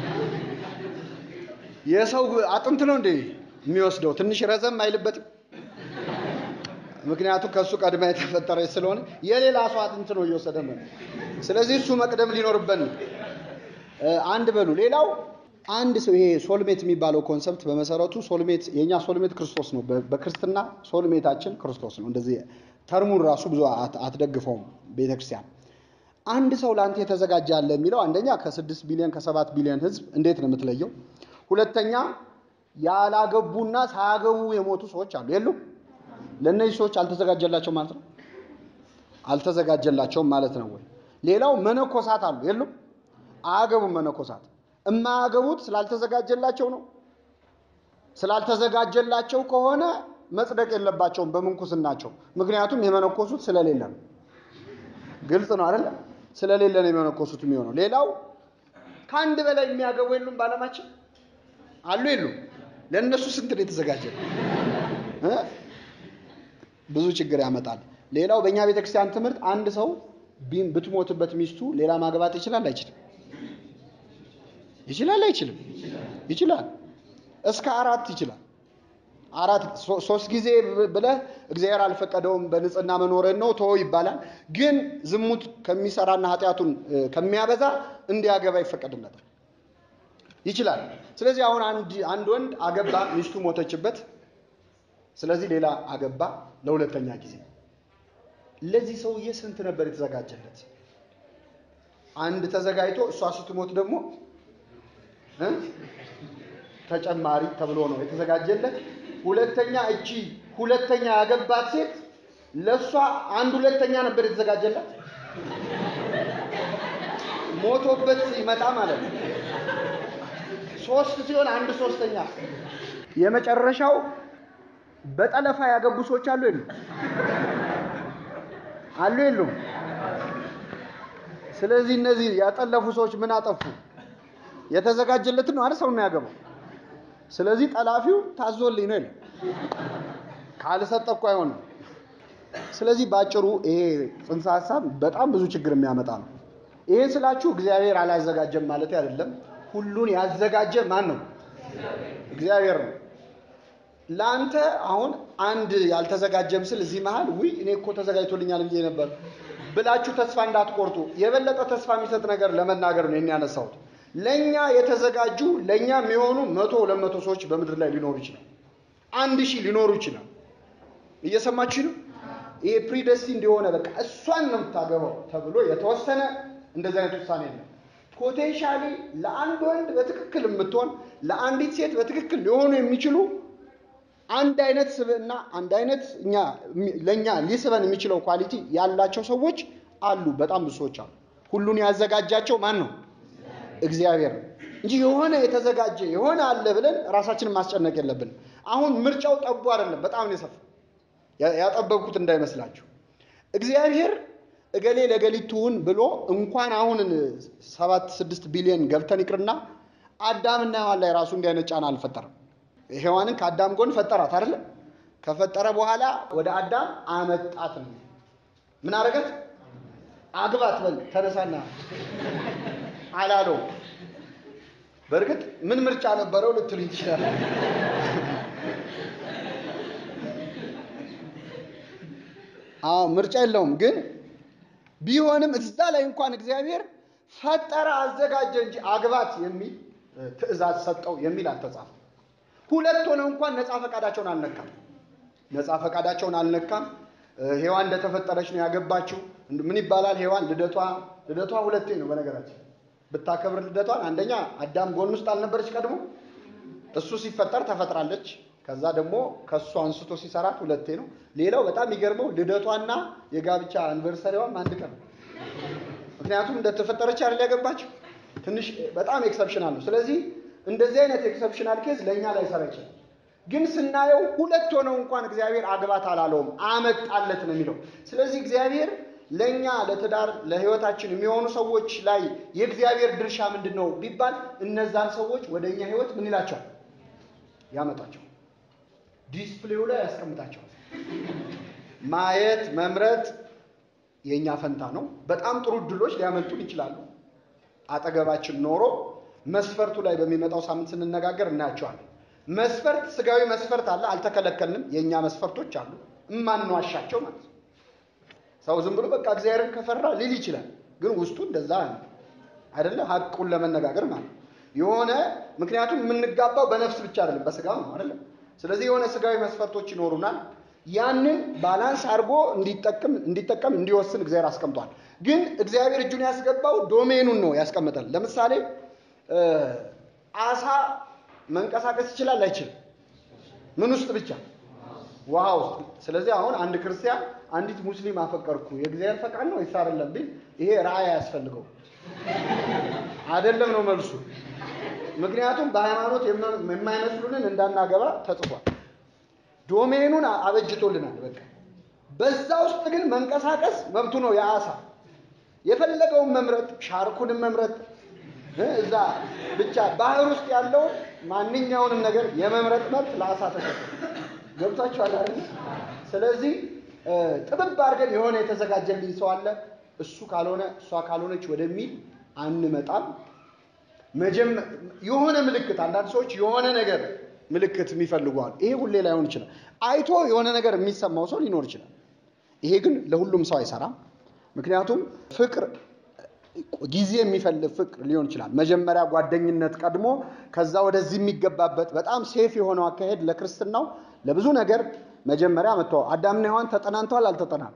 የሰው አጥንት ነው እንዴ የሚወስደው? ትንሽ ረዘም አይልበትም? ምክንያቱም ከእሱ ቀድማ የተፈጠረች ስለሆነ የሌላ ሰው አጥንት ነው እየወሰደ ነው። ስለዚህ እሱ መቅደም ሊኖርበት ነው። አንድ በሉ። ሌላው አንድ ሰው ይሄ ሶልሜት የሚባለው ኮንሰፕት በመሰረቱ ሶልሜት የእኛ ሶልሜት ክርስቶስ ነው። በክርስትና ሶልሜታችን ክርስቶስ ነው። እንደዚህ ተርሙን ራሱ ብዙ አትደግፈውም ቤተክርስቲያን። አንድ ሰው ለአንተ የተዘጋጀ አለ የሚለው አንደኛ ከስድስት ቢሊዮን ከሰባት ቢሊዮን ህዝብ እንዴት ነው የምትለየው? ሁለተኛ ያላገቡና ሳያገቡ የሞቱ ሰዎች አሉ የሉም? ለእነዚህ ሰዎች አልተዘጋጀላቸው ማለት ነው? አልተዘጋጀላቸውም ማለት ነው ወይ? ሌላው መነኮሳት አሉ የሉም? አያገቡም መነኮሳት። የማያገቡት ስላልተዘጋጀላቸው ነው። ስላልተዘጋጀላቸው ከሆነ መጽደቅ የለባቸውም በምንኩስናቸው። ምክንያቱም የመነኮሱት ስለሌለ ነው። ግልጽ ነው አይደለ? ስለሌለ ነው የመነኮሱት የሚሆነው። ሌላው ከአንድ በላይ የሚያገቡ የሉም በዓለማችን አሉ የሉም? ለእነሱ ስንት ነው የተዘጋጀ? ብዙ ችግር ያመጣል። ሌላው በእኛ ቤተክርስቲያን ትምህርት አንድ ሰው ብትሞትበት ሚስቱ ሌላ ማግባት ይችላል አይችልም? ይችላል አይችልም? ይችላል። እስከ አራት ይችላል። አራት ሶስት ጊዜ ብለህ እግዚአብሔር አልፈቀደውም በንጽህና መኖርን ነው ተወው ይባላል። ግን ዝሙት ከሚሰራና ኃጢአቱን ከሚያበዛ እንዲያገባ ይፈቀድለታል። ይችላል። ስለዚህ አሁን አንድ ወንድ አገባ፣ ሚስቱ ሞተችበት። ስለዚህ ሌላ አገባ ለሁለተኛ ጊዜ። ለዚህ ሰውዬ ስንት ነበር የተዘጋጀለት? አንድ ተዘጋጅቶ እሷ ስትሞት ደግሞ ተጨማሪ ተብሎ ነው የተዘጋጀለት። ሁለተኛ እቺ ሁለተኛ ያገባት ሴት ለእሷ አንድ ሁለተኛ ነበር የተዘጋጀላት። ሞቶበት ይመጣ ማለት ነው። ሶስት ሲሆን አንድ ሶስተኛ። የመጨረሻው በጠለፋ ያገቡ ሰዎች አሉ የሉም? አሉ የሉም? ስለዚህ እነዚህ ያጠለፉ ሰዎች ምን አጠፉ? የተዘጋጀለትን ነው አይደል ሰው የሚያገባው። ስለዚህ ጠላፊው ታዞልኝ ነው ይላል። ካልሰጠ እኮ አይሆንም። ስለዚህ ባጭሩ ይሄ ጽንሰ ሀሳብ በጣም ብዙ ችግር የሚያመጣ ነው። ይሄን ስላችሁ እግዚአብሔር አላዘጋጀም ማለት አይደለም። ሁሉን ያዘጋጀ ማን ነው? እግዚአብሔር ነው። ለአንተ አሁን አንድ ያልተዘጋጀ ምስል እዚህ መሀል ውይ እኔ እኮ ተዘጋጅቶልኛል ብዬ ነበር ብላችሁ ተስፋ እንዳትቆርጡ። የበለጠ ተስፋ የሚሰጥ ነገር ለመናገር ነው ያነሳሁት። ለኛ የተዘጋጁ ለኛ የሚሆኑ መቶ ሁለት መቶ ሰዎች በምድር ላይ ሊኖሩ ይችላል። አንድ ሺህ ሊኖሩ ይችላል። እየሰማችሁ ነው። ይሄ ፕሪደስቲ እንደሆነ በቃ እሷን ነው የምታገባው ተብሎ የተወሰነ እንደዚህ አይነት ውሳኔ የለም። ፖቴንሻሊ ለአንድ ወንድ በትክክል የምትሆን ለአንዲት ሴት በትክክል ሊሆኑ የሚችሉ አንድ አይነት ስብዕና አንድ አይነት እኛ ለእኛ ሊስበን የሚችለው ኳሊቲ ያላቸው ሰዎች አሉ። በጣም ብዙ ሰዎች አሉ። ሁሉን ያዘጋጃቸው ማን ነው? እግዚአብሔር ነው እንጂ የሆነ የተዘጋጀ የሆነ አለ ብለን ራሳችንን ማስጨነቅ የለብንም። አሁን ምርጫው ጠቡ አይደለም፣ በጣም ነው የሰፋ። ያጠበብኩት እንዳይመስላችሁ። እግዚአብሔር እገሌ ለገሊት ትሁን ብሎ እንኳን አሁን ሰባት ስድስት ቢሊዮን ገብተን ይቅርና አዳምና ሔዋን ላይ ራሱ እንዲህ አይነት ጫና አልፈጠረም። ሔዋንን ከአዳም ጎን ፈጠራት አይደለ? ከፈጠረ በኋላ ወደ አዳም አመጣት ነው። ምን አረገት? አግባት በል ተነሳና አላለው። በእርግጥ ምን ምርጫ ነበረው ልትሉ ይችላል። አዎ ምርጫ የለውም። ግን ቢሆንም እዛ ላይ እንኳን እግዚአብሔር ፈጠረ አዘጋጀ እንጂ አግባት የሚል ትእዛዝ ሰጠው የሚል አልተጻፈም። ሁለት ሆነው እንኳን ነፃ ፈቃዳቸውን አልነካም። ነፃ ፈቃዳቸውን አልነካም። ሔዋን እንደተፈጠረች ነው ያገባችው። ምን ይባላል? ሔዋን ልደቷ ልደቷ ሁለቴ ነው በነገራችን ብታከብር ልደቷን አንደኛ አዳም ጎን ውስጥ አልነበረች ቀድሞ እሱ ሲፈጠር ተፈጥራለች። ከዛ ደግሞ ከእሱ አንስቶ ሲሰራት ሁለቴ ነው። ሌላው በጣም የሚገርመው ልደቷና የጋብቻ አንቨርሰሪዋም አንድ ቀን ነው። ምክንያቱም እንደተፈጠረች አይደል ያገባችው። ትንሽ በጣም ኤክሰፕሽናል ነው። ስለዚህ እንደዚህ አይነት ኤክሰፕሽናል ኬዝ ለእኛ ላይ ሰራ ይችላል። ግን ስናየው ሁለት ሆነው እንኳን እግዚአብሔር አግባት አላለውም፣ አመጣለት ነው የሚለው። ስለዚህ እግዚአብሔር ለእኛ ለትዳር ለህይወታችን የሚሆኑ ሰዎች ላይ የእግዚአብሔር ድርሻ ምንድን ነው ቢባል እነዛን ሰዎች ወደ እኛ ህይወት ምን ይላቸዋል? ያመጣቸዋል። ዲስፕሌው ላይ ያስቀምጣቸዋል። ማየት መምረጥ የእኛ ፈንታ ነው። በጣም ጥሩ እድሎች ሊያመልጡን ይችላሉ። አጠገባችን ኖሮ መስፈርቱ ላይ በሚመጣው ሳምንት ስንነጋገር እናያቸዋለን። መስፈርት ስጋዊ መስፈርት አለ፣ አልተከለከልንም። የእኛ መስፈርቶች አሉ እማንዋሻቸው ማለት ነው። ሰው ዝም ብሎ በቃ እግዚአብሔርን ከፈራ ሊል ይችላል፣ ግን ውስጡ እንደዛ አይደለ። ሀቁን ለመነጋገር ማለት ነው። የሆነ ምክንያቱም የምንጋባው በነፍስ ብቻ አይደለም በስጋም ነው አይደለም። ስለዚህ የሆነ ስጋዊ መስፈርቶች ይኖሩናል። ያንን ባላንስ አድርጎ እንዲጠቅም እንዲጠቀም እንዲወስን እግዚአብሔር አስቀምጧል። ግን እግዚአብሔር እጁን ያስገባው ዶሜኑን ነው ያስቀምጣል። ለምሳሌ አሳ መንቀሳቀስ ይችላል አይችልም? ምን ውስጥ ብቻ ውሃ ውስጥ። ስለዚህ አሁን አንድ ክርስቲያን አንዲት ሙስሊም አፈቀርኩ የእግዚአብሔር ፈቃድ ነው ወይስ አይደለም ቢል ይሄ ራእይ አያስፈልገው አይደለም ነው መልሱ። ምክንያቱም በሃይማኖት የማይመስሉንን እንዳናገባ ተጽፏል። ዶሜኑን አበጅቶልናል። በቃ በዛ ውስጥ ግን መንቀሳቀስ መብቱ ነው የአሳ የፈለገውን መምረጥ፣ ሻርኩንም መምረጥ እዛ ብቻ ባህር ውስጥ ያለውን ማንኛውንም ነገር የመምረጥ መብት ለአሳ ተሰጠ። ገብቷችኋል አይደል? ስለዚህ ጥብብ አድርገን የሆነ የተዘጋጀልኝ ሰው አለ እሱ ካልሆነ እሷ ካልሆነች ወደሚል አንመጣም። የሆነ ምልክት አንዳንድ ሰዎች የሆነ ነገር ምልክት የሚፈልጓል። ይሄ ሁሌ ላይሆን ይችላል። አይቶ የሆነ ነገር የሚሰማው ሰው ሊኖር ይችላል። ይሄ ግን ለሁሉም ሰው አይሰራም። ምክንያቱም ፍቅር ጊዜ የሚፈልግ ፍቅር ሊሆን ይችላል። መጀመሪያ ጓደኝነት ቀድሞ ከዛ ወደዚህ የሚገባበት በጣም ሴፍ የሆነው አካሄድ ለክርስትናው ለብዙ ነገር መጀመሪያ መጥተዋል። አዳምና ሔዋን ተጠናንተዋል አልተጠናም?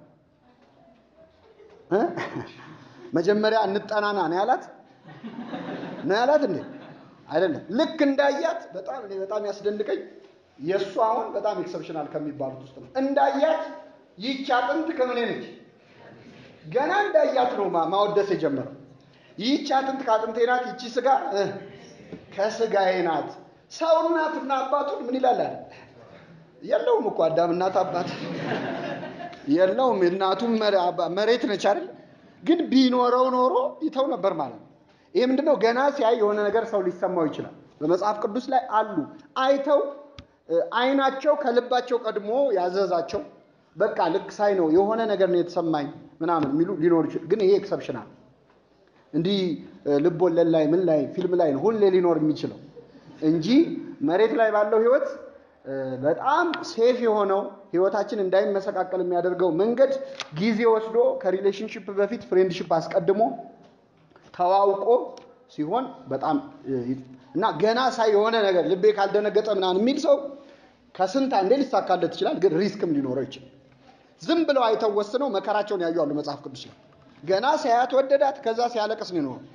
መጀመሪያ እንጠናና ነው ያላት ነው ያላት እንዴ? አይደለም። ልክ እንዳያት በጣም እኔ በጣም ያስደንቀኝ የእሱ አሁን በጣም ኤክሰፕሽናል ከሚባሉት ውስጥ ነው። እንዳያት ይህች አጥንት ከምን ነች? ገና እንዳያት ነው ማወደስ የጀመረው። ይህች አጥንት ከአጥንቴ ናት፣ ይቺ ስጋ ከስጋዬ ናት። ሰው እናትና አባቱን ምን ይላል አይደል? የለውም እኮ አዳም እናት አባት የለውም። እናቱም መሬት ነች አይደል? ግን ቢኖረው ኖሮ ይተው ነበር ማለት ነው። ይሄ ምንድነው? ገና ሲያይ የሆነ ነገር ሰው ሊሰማው ይችላል። በመጽሐፍ ቅዱስ ላይ አሉ አይተው አይናቸው ከልባቸው ቀድሞ ያዘዛቸው በቃ ልክ ሳይ ነው የሆነ ነገር ነው የተሰማኝ ምናምን የሚሉ ሊኖር ይችላል። ግን ይሄ ኤክሰፕሽናል እንዲህ ልብ ወለድ ላይ ምን ላይ ፊልም ላይ ነው ሁሌ ሊኖር የሚችለው እንጂ መሬት ላይ ባለው ህይወት በጣም ሴፍ የሆነው ህይወታችን እንዳይመሰቃቀል የሚያደርገው መንገድ ጊዜ ወስዶ ከሪሌሽንሽፕ በፊት ፍሬንድሽፕ አስቀድሞ ተዋውቆ ሲሆን በጣም እና ገና ሳይ የሆነ ነገር ልቤ ካልደነገጠ ምናምን የሚል ሰው ከስንት አንዴ ሊሳካለት ይችላል፣ ግን ሪስክም ሊኖረው ይችላል። ዝም ብለው አይተው ወስነው መከራቸውን ያዩ አሉ መጽሐፍ ቅዱስ ላይ። ገና ሲያያት ወደዳት፣ ከዛ ሲያለቅስ ነው የኖረው።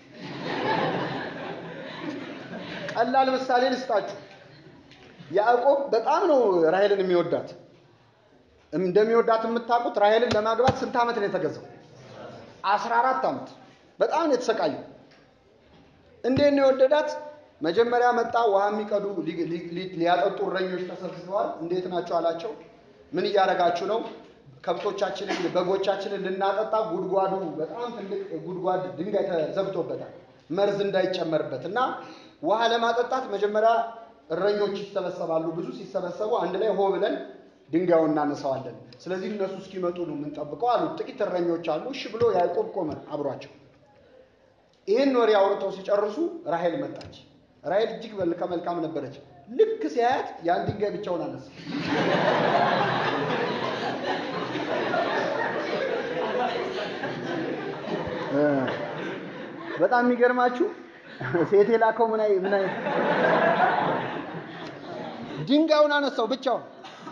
ቀላል ምሳሌ ልስጣችሁ። ያዕቆብ በጣም ነው ራሔልን የሚወዳት። እንደሚወዳት የምታውቁት ራሔልን ለማግባት ስንት ዓመት ነው የተገዛው? አስራ አራት ዓመት በጣም ነው የተሰቃየው። እንዴት ነው የወደዳት? መጀመሪያ መጣ። ውሃ የሚቀዱ ሊያጠጡ እረኞች ተሰብስበዋል። እንዴት ናቸው አላቸው። ምን እያደረጋችሁ ነው? ከብቶቻችንን በጎቻችንን ልናጠጣ ጉድጓዱ በጣም ትልቅ ጉድጓድ ድንጋይ ተዘግቶበታል፣ መርዝ እንዳይጨመርበት እና ውሃ ለማጠጣት መጀመሪያ እረኞች ይሰበሰባሉ። ብዙ ሲሰበሰቡ አንድ ላይ ሆ ብለን ድንጋዩን እናነሳዋለን። ስለዚህ እነሱ እስኪመጡ ነው የምንጠብቀው አሉ። ጥቂት እረኞች አሉ። እሺ ብሎ ያዕቆብ ቆመ አብሯቸው። ይህን ወሬ አውርተው ሲጨርሱ ራሔል መጣች። ራሔል እጅግ መልከ መልካም ነበረች። ልክ ሲያያት ያን ድንጋይ ብቻውን አነሳ። በጣም የሚገርማችሁ ሴት የላከው ምን አይ ምን አይ ድንጋዩን አነሳው ብቻውን።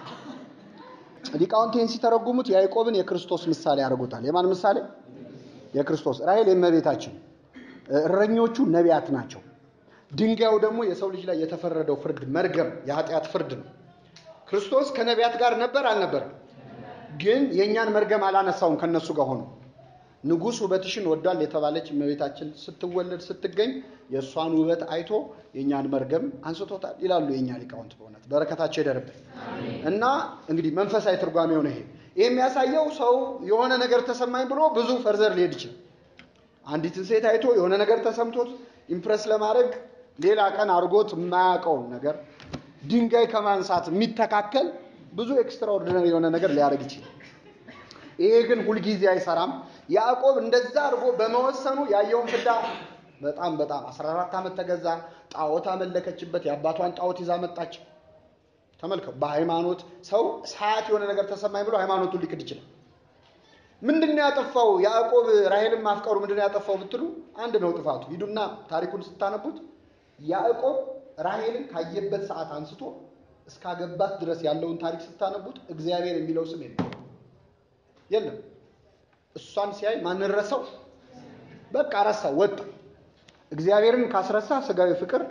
ሊቃውንቴን ሲተረጉሙት ያዕቆብን የክርስቶስ ምሳሌ ያደርጉታል። የማን ምሳሌ? የክርስቶስ። ራሔል የእመቤታችን፣ እረኞቹ ነቢያት ናቸው። ድንጋዩ ደግሞ የሰው ልጅ ላይ የተፈረደው ፍርድ መርገም፣ የኃጢአት ፍርድ ነው። ክርስቶስ ከነቢያት ጋር ነበር አልነበረም? ግን የእኛን መርገም አላነሳውም ከነሱ ጋር ሆኖ ንጉሥ ውበትሽን ወዷል የተባለች እመቤታችን ስትወለድ ስትገኝ የእሷን ውበት አይቶ የእኛን መርገም አንስቶታል ይላሉ የእኛ ሊቃውንት። በእውነት በረከታቸው ይደርብን እና እንግዲህ መንፈሳዊ ትርጓሜው ነው ይሄ። ይህ የሚያሳየው ሰው የሆነ ነገር ተሰማኝ ብሎ ብዙ ፈርዘር ሊሄድ ይችላል። አንዲትን ሴት አይቶ የሆነ ነገር ተሰምቶት ኢምፕረስ ለማድረግ ሌላ ቀን አድርጎት የማያውቀውን ነገር ድንጋይ ከማንሳት የሚተካከል ብዙ ኤክስትራኦርዲነሪ የሆነ ነገር ሊያደርግ ይችላል። ይሄ ግን ሁልጊዜ አይሰራም። ያዕቆብ እንደዛ አድርጎ በመወሰኑ ያየውን ፍዳ በጣም በጣም 14 ዓመት ተገዛ። ጣዖት አመለከችበት። የአባቷን ጣዖት ይዛ መጣች። ተመልከው። በሃይማኖት ሰው ሳያት የሆነ ነገር ተሰማኝ ብሎ ሃይማኖቱን ሊክድ ይችላል። ምንድን ነው ያጠፋው? ያዕቆብ ራሔልን ማፍቀሩ ምንድን ነው ያጠፋው ብትሉ አንድ ነው ጥፋቱ። ሂዱና ታሪኩን ስታነቡት ያዕቆብ ራሔልን ካየበት ሰዓት አንስቶ እስካገባት ድረስ ያለውን ታሪክ ስታነቡት እግዚአብሔር የሚለው ስም የለም የለም። እሷን ሲያይ ማንን ረሳው? በቃ ረሳው፣ ወጣ። እግዚአብሔርን ካስረሳ ስጋዊ ፍቅር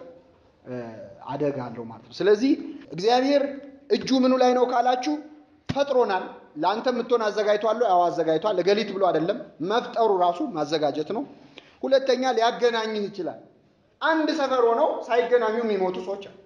አደጋ አለው ማለት ነው። ስለዚህ እግዚአብሔር እጁ ምኑ ላይ ነው ካላችሁ ፈጥሮናል። ለአንተ የምትሆን አዘጋጅቷል። ያው አዘጋጅቷል። እገሊት ብሎ አይደለም መፍጠሩ ራሱ ማዘጋጀት ነው። ሁለተኛ ሊያገናኝህ ይችላል። አንድ ሰፈር ሆነው ሳይገናኙ የሚሞቱ ሰዎች አሉ።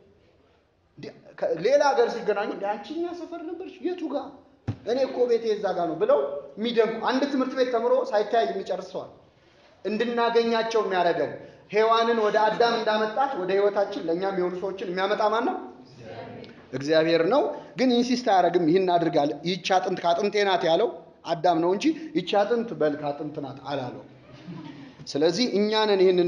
ሌላ ሀገር ሲገናኙ አንቺኛ ሰፈር ነበርሽ የቱ ጋር እኔ እኮ ቤቴ እዛ ጋር ነው ብለው የሚደንቁ አንድ ትምህርት ቤት ተምሮ ሳይተያይ የሚጨርስ ሰዋል። እንድናገኛቸው የሚያደርገን ሔዋንን ወደ አዳም እንዳመጣት ወደ ህይወታችን ለእኛም የሆኑ ሰዎችን የሚያመጣ ማን ነው? እግዚአብሔር ነው። ግን ኢንሲስት አያደርግም። ይህን አድርጋል። ይህች አጥንት ከአጥንቴ ናት ያለው አዳም ነው እንጂ ይህች አጥንት በል ከአጥንት ናት አላለው። ስለዚህ እኛንን ይህንን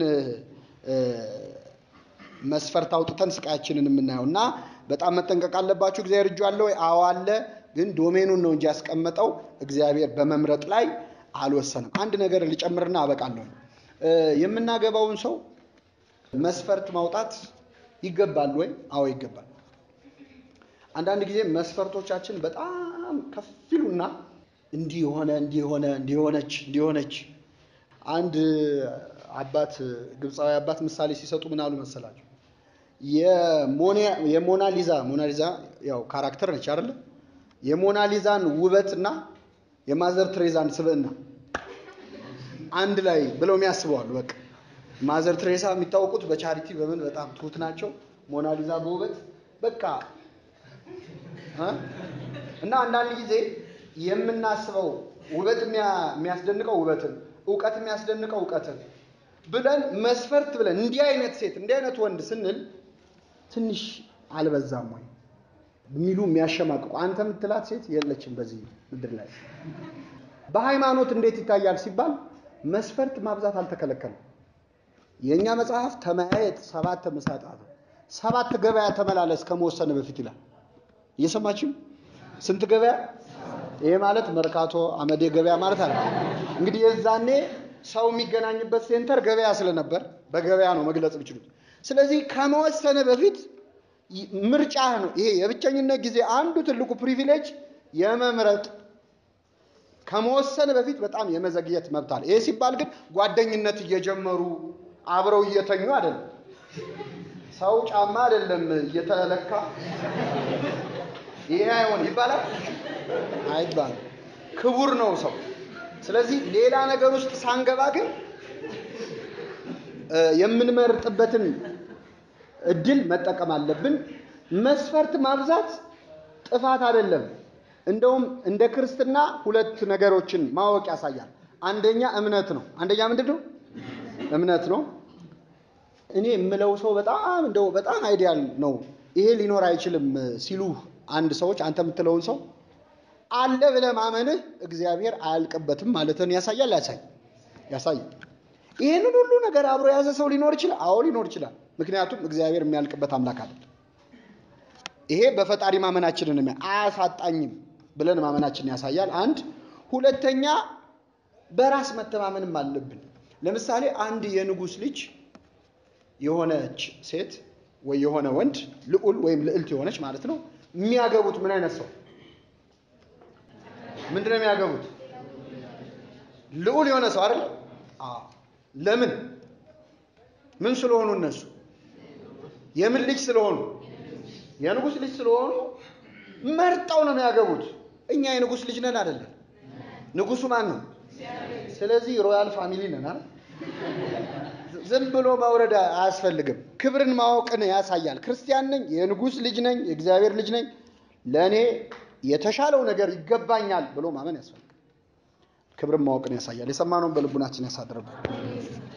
መስፈርት አውጥተን ስቃያችንን የምናየው እና በጣም መጠንቀቅ አለባችሁ። እግዚአብሔር እጁ አለ ወይ? አዎ አለ። ግን ዶሜኑን ነው እንጂ ያስቀመጠው እግዚአብሔር በመምረጥ ላይ አልወሰንም። አንድ ነገር ልጨምርና አበቃለሁ። የምናገባውን ሰው መስፈርት ማውጣት ይገባል ወይ? አዎ ይገባል። አንዳንድ ጊዜ መስፈርቶቻችን በጣም ከፍ ይሉና እንዲህ የሆነ እንዲህ የሆነ እንዲሆነች እንዲሆነች አንድ አባት ግብፃዊ አባት ምሳሌ ሲሰጡ ምን አሉ መሰላቸው? የሞናሊዛ ሞናሊዛ ያው ካራክተር ነች አይደለ? የሞናሊዛን ውበትና የማዘር ትሬዛን ስብዕና አንድ ላይ ብለው የሚያስበዋሉ። በቃ ማዘር ትሬሳ የሚታወቁት በቻሪቲ በምን በጣም ትሁት ናቸው። ሞናሊዛ በውበት በቃ እና አንዳንድ ጊዜ የምናስበው ውበት የሚያስደንቀው ውበትን፣ እውቀት የሚያስደንቀው እውቀትን ብለን መስፈርት ብለን እንዲህ አይነት ሴት እንዲህ አይነት ወንድ ስንል ትንሽ አልበዛም ወይ የሚሉ የሚያሸማቅቁ አንተ የምትላት ሴት የለችም በዚህ ምድር ላይ። በሃይማኖት እንዴት ይታያል ሲባል መስፈርት ማብዛት አልተከለከለም። የእኛ መጽሐፍ ተመያየት ሰባት መሳጣት ሰባት ገበያ ተመላለስ ከመወሰን በፊት ይላል። እየሰማችሁ ስንት ገበያ? ይሄ ማለት መርካቶ አመዴ ገበያ ማለት አለ። እንግዲህ የዛኔ ሰው የሚገናኝበት ሴንተር ገበያ ስለነበር በገበያ ነው መግለጽ የሚችሉት። ስለዚህ ከመወሰን በፊት ምርጫ ነው። ይሄ የብቸኝነት ጊዜ አንዱ ትልቁ ፕሪቪሌጅ የመምረጥ ከመወሰን በፊት በጣም የመዘግየት መብት አለ። ይሄ ሲባል ግን ጓደኝነት እየጀመሩ አብረው እየተኙ አይደለም። ሰው ጫማ አይደለም እየተለካ ይሄ አይሆን ይባላል አይባልም። ክቡር ነው ሰው። ስለዚህ ሌላ ነገር ውስጥ ሳንገባ ግን የምንመርጥበትን እድል መጠቀም አለብን። መስፈርት ማብዛት ጥፋት አይደለም። እንደውም እንደ ክርስትና ሁለት ነገሮችን ማወቅ ያሳያል። አንደኛ እምነት ነው። አንደኛ ምንድን ነው? እምነት ነው። እኔ የምለው ሰው በጣም እንደው በጣም አይዲያል ነው ይሄ ሊኖር አይችልም ሲሉ አንድ ሰዎች አንተ የምትለውን ሰው አለ ብለህ ማመንህ እግዚአብሔር አያልቅበትም ማለትን ያሳያል። ያሳይ ያሳያል። ይህንን ሁሉ ነገር አብሮ የያዘ ሰው ሊኖር ይችላል። አዎ ሊኖር ይችላል። ምክንያቱም እግዚአብሔር የሚያልቅበት አምላክ አይደለም። ይሄ በፈጣሪ ማመናችንን የሚያ አያሳጣኝም ብለን ማመናችንን ያሳያል። አንድ ሁለተኛ በራስ መተማመንም አለብን። ለምሳሌ አንድ የንጉሥ ልጅ የሆነች ሴት ወይ የሆነ ወንድ ልዑል ወይም ልዕልት የሆነች ማለት ነው የሚያገቡት ምን አይነት ሰው ምንድን ነው የሚያገቡት? ልዑል የሆነ ሰው አይደል? አዎ። ለምን? ምን ስለሆኑ እነሱ የምን ልጅ ስለሆኑ የንጉሥ ልጅ ስለሆኑ መርጠው ነው የሚያገቡት። እኛ የንጉሥ ልጅ ነን አይደለን? ንጉሱ ማን ነው? ስለዚህ ሮያል ፋሚሊ ነን አይደል? ዝም ብሎ መውረድ አያስፈልግም። ክብርን ማወቅን ያሳያል። ክርስቲያን ነኝ፣ የንጉሥ ልጅ ነኝ፣ የእግዚአብሔር ልጅ ነኝ፣ ለእኔ የተሻለው ነገር ይገባኛል ብሎ ማመን ያስፈልጋል። ክብርን ማወቅን ያሳያል። የሰማነውን በልቡናችን ያሳድርብን።